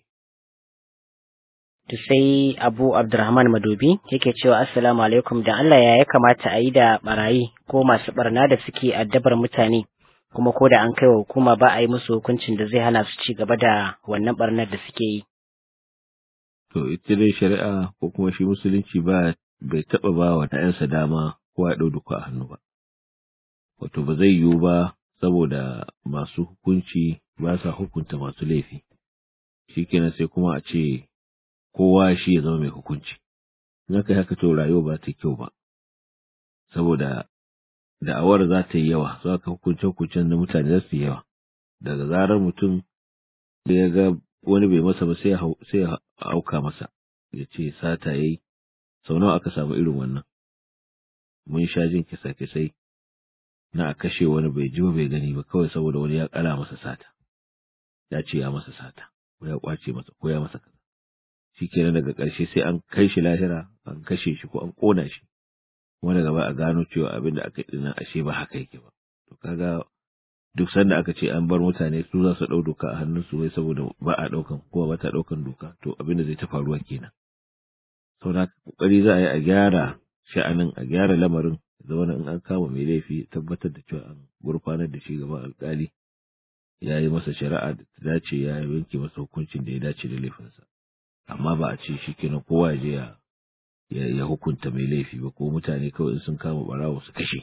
to sai Abu Abdurrahman Madobi yake cewa assalamu alaikum da Allah ya ya kamata a yi da barayi ko masu barna da suke addabar mutane kuma ko da an kai wa hukuma ba a yi musu hukuncin da zai hana su ci gaba da wannan barnar da suke yi to ita dai shari'a ko kuma shi musulunci ba bai taba ba wa 'ya'yansa dama ko ya ɗau duka a hannu ba. wato ba zai yiwu ba saboda masu hukunci ba sa hukunta masu laifi shikenan sai kuma a ce kowa shi ya zama mai hukunci in aka yi haka to rayuwa ba ta kyau ba saboda da'awar za ta yi yawa za ka hukunce hukuncen da mutane za su yi yawa daga zarar mutum da ya ga wani bai masa ba sai ya auka masa ya ce sata yayi sau nawa aka samu irin wannan mun sha jin kisa-kisai na a kashe wani bai ji ba bai gani ba kawai saboda wani ya kala masa sata ya ce ya masa sata ko ya kwace masa ko ya masa kaza shikenan daga ƙarshe sai an kai shi lahira an kashe shi ko an kona shi kuma daga ba a gano cewa abin da aka yi ashe ba haka yake ba to kaga duk sanda aka ce an bar mutane su za su ɗau doka a hannunsu wai saboda ba a ɗaukan kowa ba ta ɗaukan doka to abin da zai ta faruwa kenan saboda kokari za a yi a gyara sha'anin a gyara lamarin zama in an kama mai laifi tabbatar da cewa an gurfanar da shi gaban alkali ya yi masa shari'a da ta dace ya yanke masa hukuncin da ya dace da laifinsa amma ba a ce shi kenan kowa ya je ya ya hukunta mai laifi ba ko mutane kawai in sun kama barawo su kashe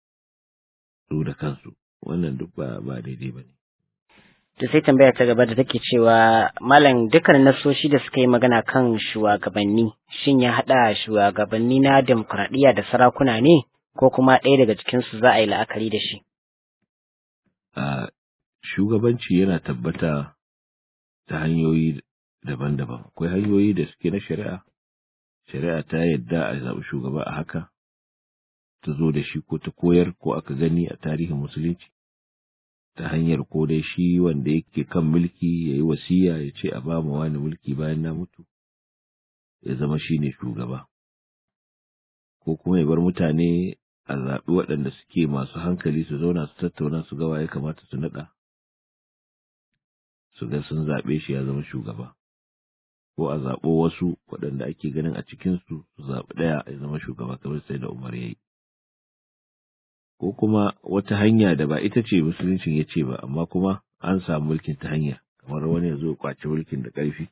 su da kansu wannan duk ba ba daidai ba ne To sai tambaya ta gaba da take cewa malam dukkan nasoshi da suka yi magana kan shugabanni shin ya haɗa shugabanni na demokuraɗiyya da sarakuna ne ko kuma ɗaya daga cikinsu za a yi la'akari da shi? a shugabanci yana tabbata ta hanyoyi daban-daban akwai hanyoyi da suke na shari'a shari'a ta yadda a zaɓi shugaba a haka ta zo da shi ko ta koyar ko aka gani a tarihin musulunci ta hanyar ko dai shi wanda yake kan mulki ya yi wasiya ya ce a ba mu wani mulki bayan na mutu ya zama shi ne shugaba ko kuma ya bar mutane a zaɓi waɗanda suke masu hankali su zauna su tattauna su gawa ya kamata su naɗa su ga sun zaɓe shi ya zama shugaba ko a zaɓo wasu waɗanda ake ganin a cikinsu su zaɓi ɗaya ya zama shugaba kamar sai da umar ya yi ko kuma wata hanya da ba ita ce musuluncin ya ce ba amma kuma an samu mulkin ta hanya kamar wani ya zo kwace mulkin da ƙarfi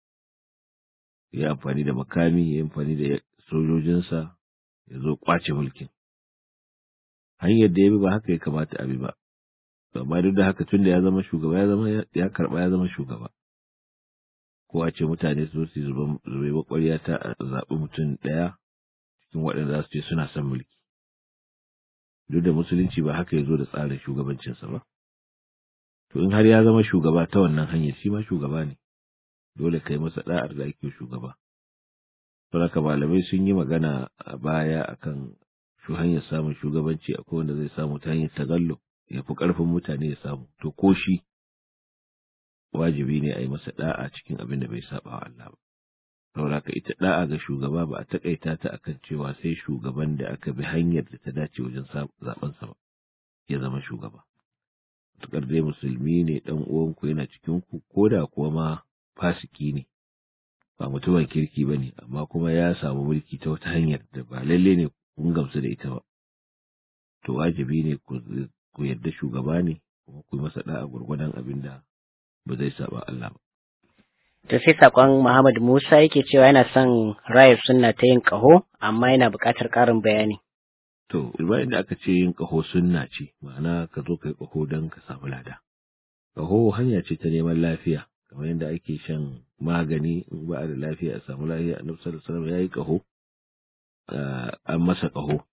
ya amfani da makami ya amfani da sojojinsa ya zo kwace mulkin hanyar da ya bi ba haka ya kamata a bi ba amma duk da haka tun da ya zama shugaba ya zama ya karba ya zama shugaba ko a ce mutane su su zube bakwarya ta zaɓi mutum ɗaya cikin waɗanda za su ce suna son mulki duk da musulunci ba haka ya zo da tsarin shugabancinsa ba to in har ya zama shugaba ta wannan hanyar shi ma shugaba ne dole kai masa da'ar da ake shugaba saboda malamai sun yi magana a baya akan shu hanyar samun shugabanci akwai wanda zai samu ta hanyar tagallo ya fi ƙarfin mutane ya samu to ko shi wajibi ne a yi masa da'a cikin abin da bai saba wa Allah ba saboda ka ita da'a ga shugaba ba a takaita ta akan cewa sai shugaban da aka bi hanyar da ta dace wajen zaben sa ba ya zama shugaba tukar dai musulmi ne dan uwanku yana cikin ku ko da kuwa ma fasiki ne ba mutumin kirki bane amma kuma ya samu mulki ta wata hanyar da ba lalle ne kun gamsu da ita ba to wajibi ne ku yarda shugaba ne kuma ku yi masa da'a gurgurdan abin da ba zai saba Allah ba To sai sakon Muhammad Musa yake cewa yana son rayar sunna ta yin ƙaho amma yana buƙatar ƙarin bayani. To, bayan da aka ce yin ƙaho sunna ce, ma'ana ka zo ka yi ƙaho don ka samu lada. Ƙaho hanya ce ta neman lafiya, kamar yadda ake shan magani in ba a da lafiya a samu lafiya a nufsar salama ya yi ƙaho, an masa ƙaho.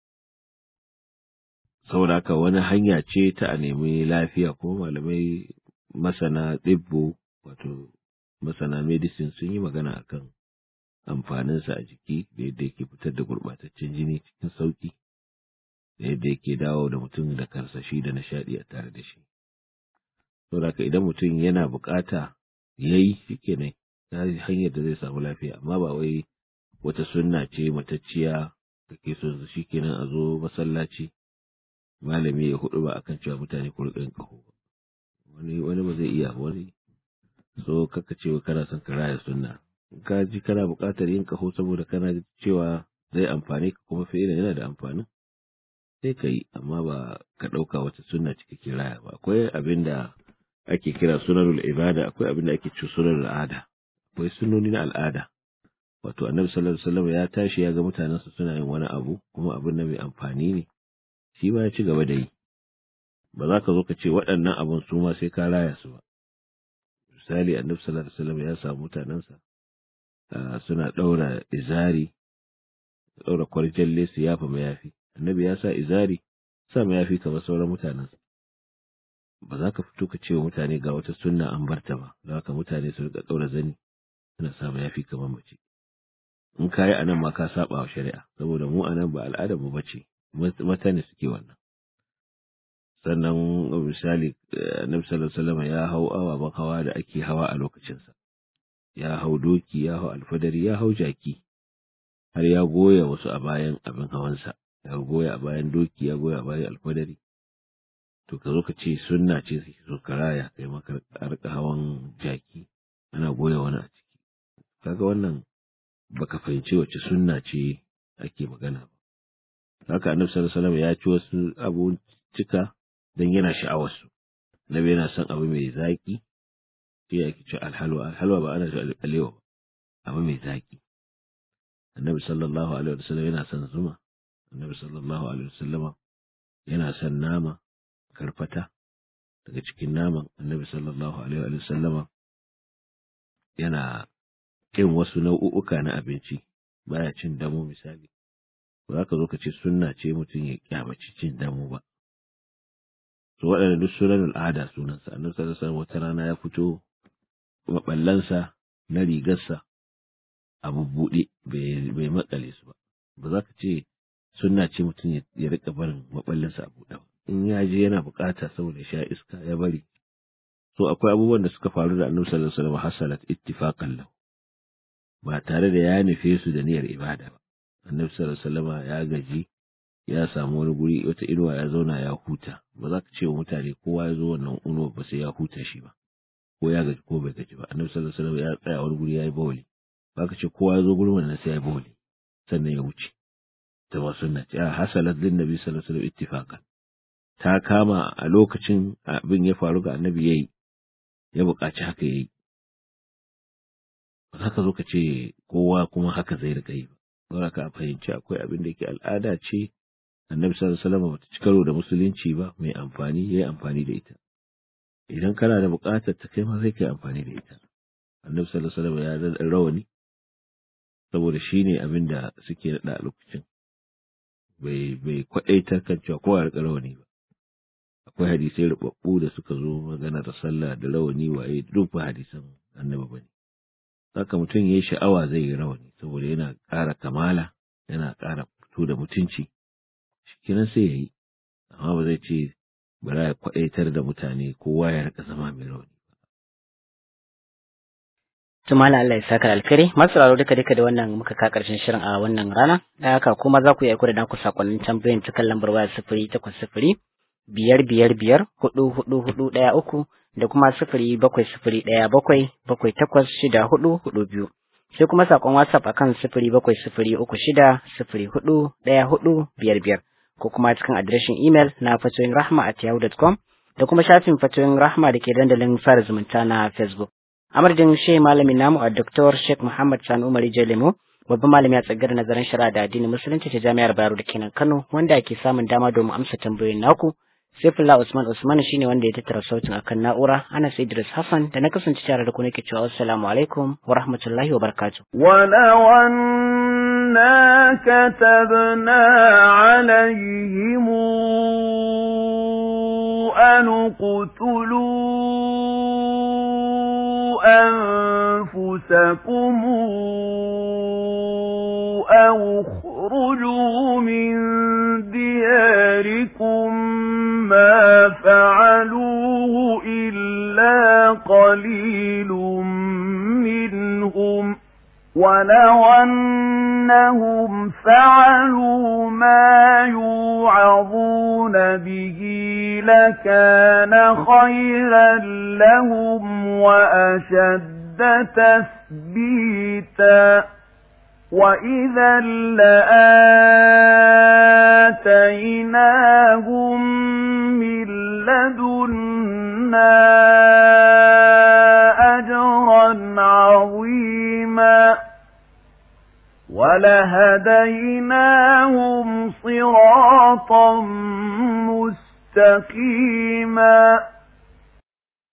Saboda haka wani hanya ce ta a nemi lafiya kuma malamai masana ɗibbo wato masana medicine sun yi magana akan amfaninsa a jiki da yadda yake fitar da gurɓataccen jini cikin sauƙi da yadda yake dawo da mutum da karsashi da nishaɗi a tare da shi. Saboda idan mutum yana buƙata ya yi shi kenan ta hanyar da zai samu lafiya amma ba wai wata sunna ce matacciya da ke so shi kenan a zo masallaci malami ya hudu ba akan cewa mutane ku riƙa yin ƙaho wani wani ba zai iya wani so kaka cewa kana son ka raya sunna ka ji kana buƙatar yin kaho saboda kana cewa zai amfani ka kuma fi'ila yana da amfani sai ka yi amma ba ka ɗauka wata sunna cikakken raya ba akwai abin da ake kira sunanul ibada akwai abin da ake ce sunanul al'ada akwai sunnoni na al'ada wato annabi sallallahu alaihi wasallam ya tashi ya ga mutanensa suna yin wani abu kuma abin nan mai amfani ne shi ma ya ci gaba da yi ba za ka zo ka ce waɗannan abin su ma sai ka raya su ba misali annabi sallallahu alaihi wasallam ya samu mutanensa suna ɗaura izari ɗaura kwarjalle su yafa mayafi annabi ya sa izari sa mayafi kamar sauran mutanensa ba za ka fito ka ce wa mutane ga wata sunna an barta ba za ka mutane su rika ɗaura zani suna sa mayafi kamar mace in ka yi a nan ma ka saba wa shari'a saboda mu a nan ba al'adar mu bace mata ne suke wannan sannan misali annabi sallallahu alaihi wasallam ya hau ababen hawa da ake hawa a lokacinsa ya hau doki ya hau alfadari ya hau jaki har ya goya wasu a bayan abin hawansa ya goya a bayan doki ya goya a bayan alfadari to ka zo ka ce sunna ce su so karaya kai maka arka hawan jaki ana goya wani a ciki kaga wannan baka fahimci wace sunna ce ake magana ba haka annabi sallallahu alaihi wasallam ya ci wasu abun cika dan yana sha'awar su nabi yana son abu mai zaki sai ya ci alhalwa alhalwa ba ana shi alewa ba abu mai zaki annabi sallallahu alaihi wasallam yana son zuma annabi sallallahu alaihi wasallam yana son nama karfata daga cikin naman annabi sallallahu alaihi wasallama yana kin wasu nau'uka na abinci baya cin damo misali ba za ka zo ka ce sunna ce mutum ya kyamaci cin damo ba to waɗanda duk sunan al'ada sunansa annabi sallallahu alaihi wata rana ya fito maballansa na rigarsa a bubbuɗe bai makale su ba ba za ka ce sunna ce mutum ya rika barin maballinsa a buɗe ba in ya je yana bukata saboda sha iska ya bari so akwai abubuwan da suka faru da annabi sallallahu alaihi wasallam hasalat ittifaqan lahu ba tare da ya nufe su da niyyar ibada ba annabi sallallahu alaihi wasallam ya gaji ya samu wani guri wata inuwa ya zauna ya huta ba za ka ce wa mutane kowa ya zo wannan inuwa ba sai ya huta shi ba ko ya gaji ko bai gaji ba annabi sallallahu alaihi wasallam ya tsaya wani guri ya yi bawli ba ka ce kowa ya zo gurin wannan sai ya yi bawli sannan ya wuce ta ba sunna ce a hasalat lin nabi sallallahu alaihi wasallam ittifaqan ta kama a lokacin abin ya faru ga annabi yayi ya buƙaci haka yayi ba za ka zo ka ce kowa kuma haka zai riƙa yi ba ba ka fahimci akwai abin da yake al'ada ce annabi sallallahu alaihi wasallam bata ci karo da musulunci ba mai amfani yayi amfani da ita idan kana da buƙatar ta kai ma zai kai amfani da ita annabi sallallahu alaihi wasallam ya da rawani saboda shine abin da suke da a lokacin bai bai kwadaitar kan cewa kowa ya rawani ba akwai hadisai rubabbu da suka zo magana da sallah da rawani waye duk ba hadisan annabi bane haka mutum yayi sha'awa zai yi rawani saboda yana ƙara kamala yana ƙara fito da mutunci shikenan sai yayi amma ba zai ce bara ya kwadaitar da mutane kowa ya rika zama mai rawani Tumala Allah ya saka alkhairi masu raro duka duka da wannan muka ka karshen shirin a wannan rana da haka kuma za ku iya aiko da naku sakonnin tambayoyin ta kan lambar waya sifiri takwas sifiri biyar biyar biyar hudu hudu hudu ɗaya uku da kuma sifiri bakwai sifiri ɗaya bakwai bakwai takwas shida hudu hudu biyu sai kuma sakon whatsapp akan sifiri bakwai sifiri uku shida sifiri hudu ɗaya hudu biyar biyar ko kuma cikin adireshin imel na fatoyin rahma at yahoo.com da kuma shafin fatoyin rahma da ke dandalin fara zumunta na facebook a madadin shehi malamin namu a Dr. Sheikh Muhammad Sani Umar Jalemo babban malami a tsagar nazarin shari'a da addinin musulunci ta jami'ar Bayero da kenan Kano wanda ake samun dama domin amsa tambayoyin naku Saifullah Usman Usman shine wanda ya tattara sautin akan na'ura Anas Idris Hassan da na kasance tare da ku nake cewa assalamu alaikum wa rahmatullahi wa barakatuh ولو أنا كتبنا عليهم أن اقتلوا أنفسكم أو اخرجوا من دياركم ما فعلوه إلا قليل منهم ولو أنهم فعلوا ما يوعظون به لكان خيرا لهم وأشد تثبيتا وإذا لآتيناهم من لدنا أجرا عظيما ولهديناهم صراطا مستقيما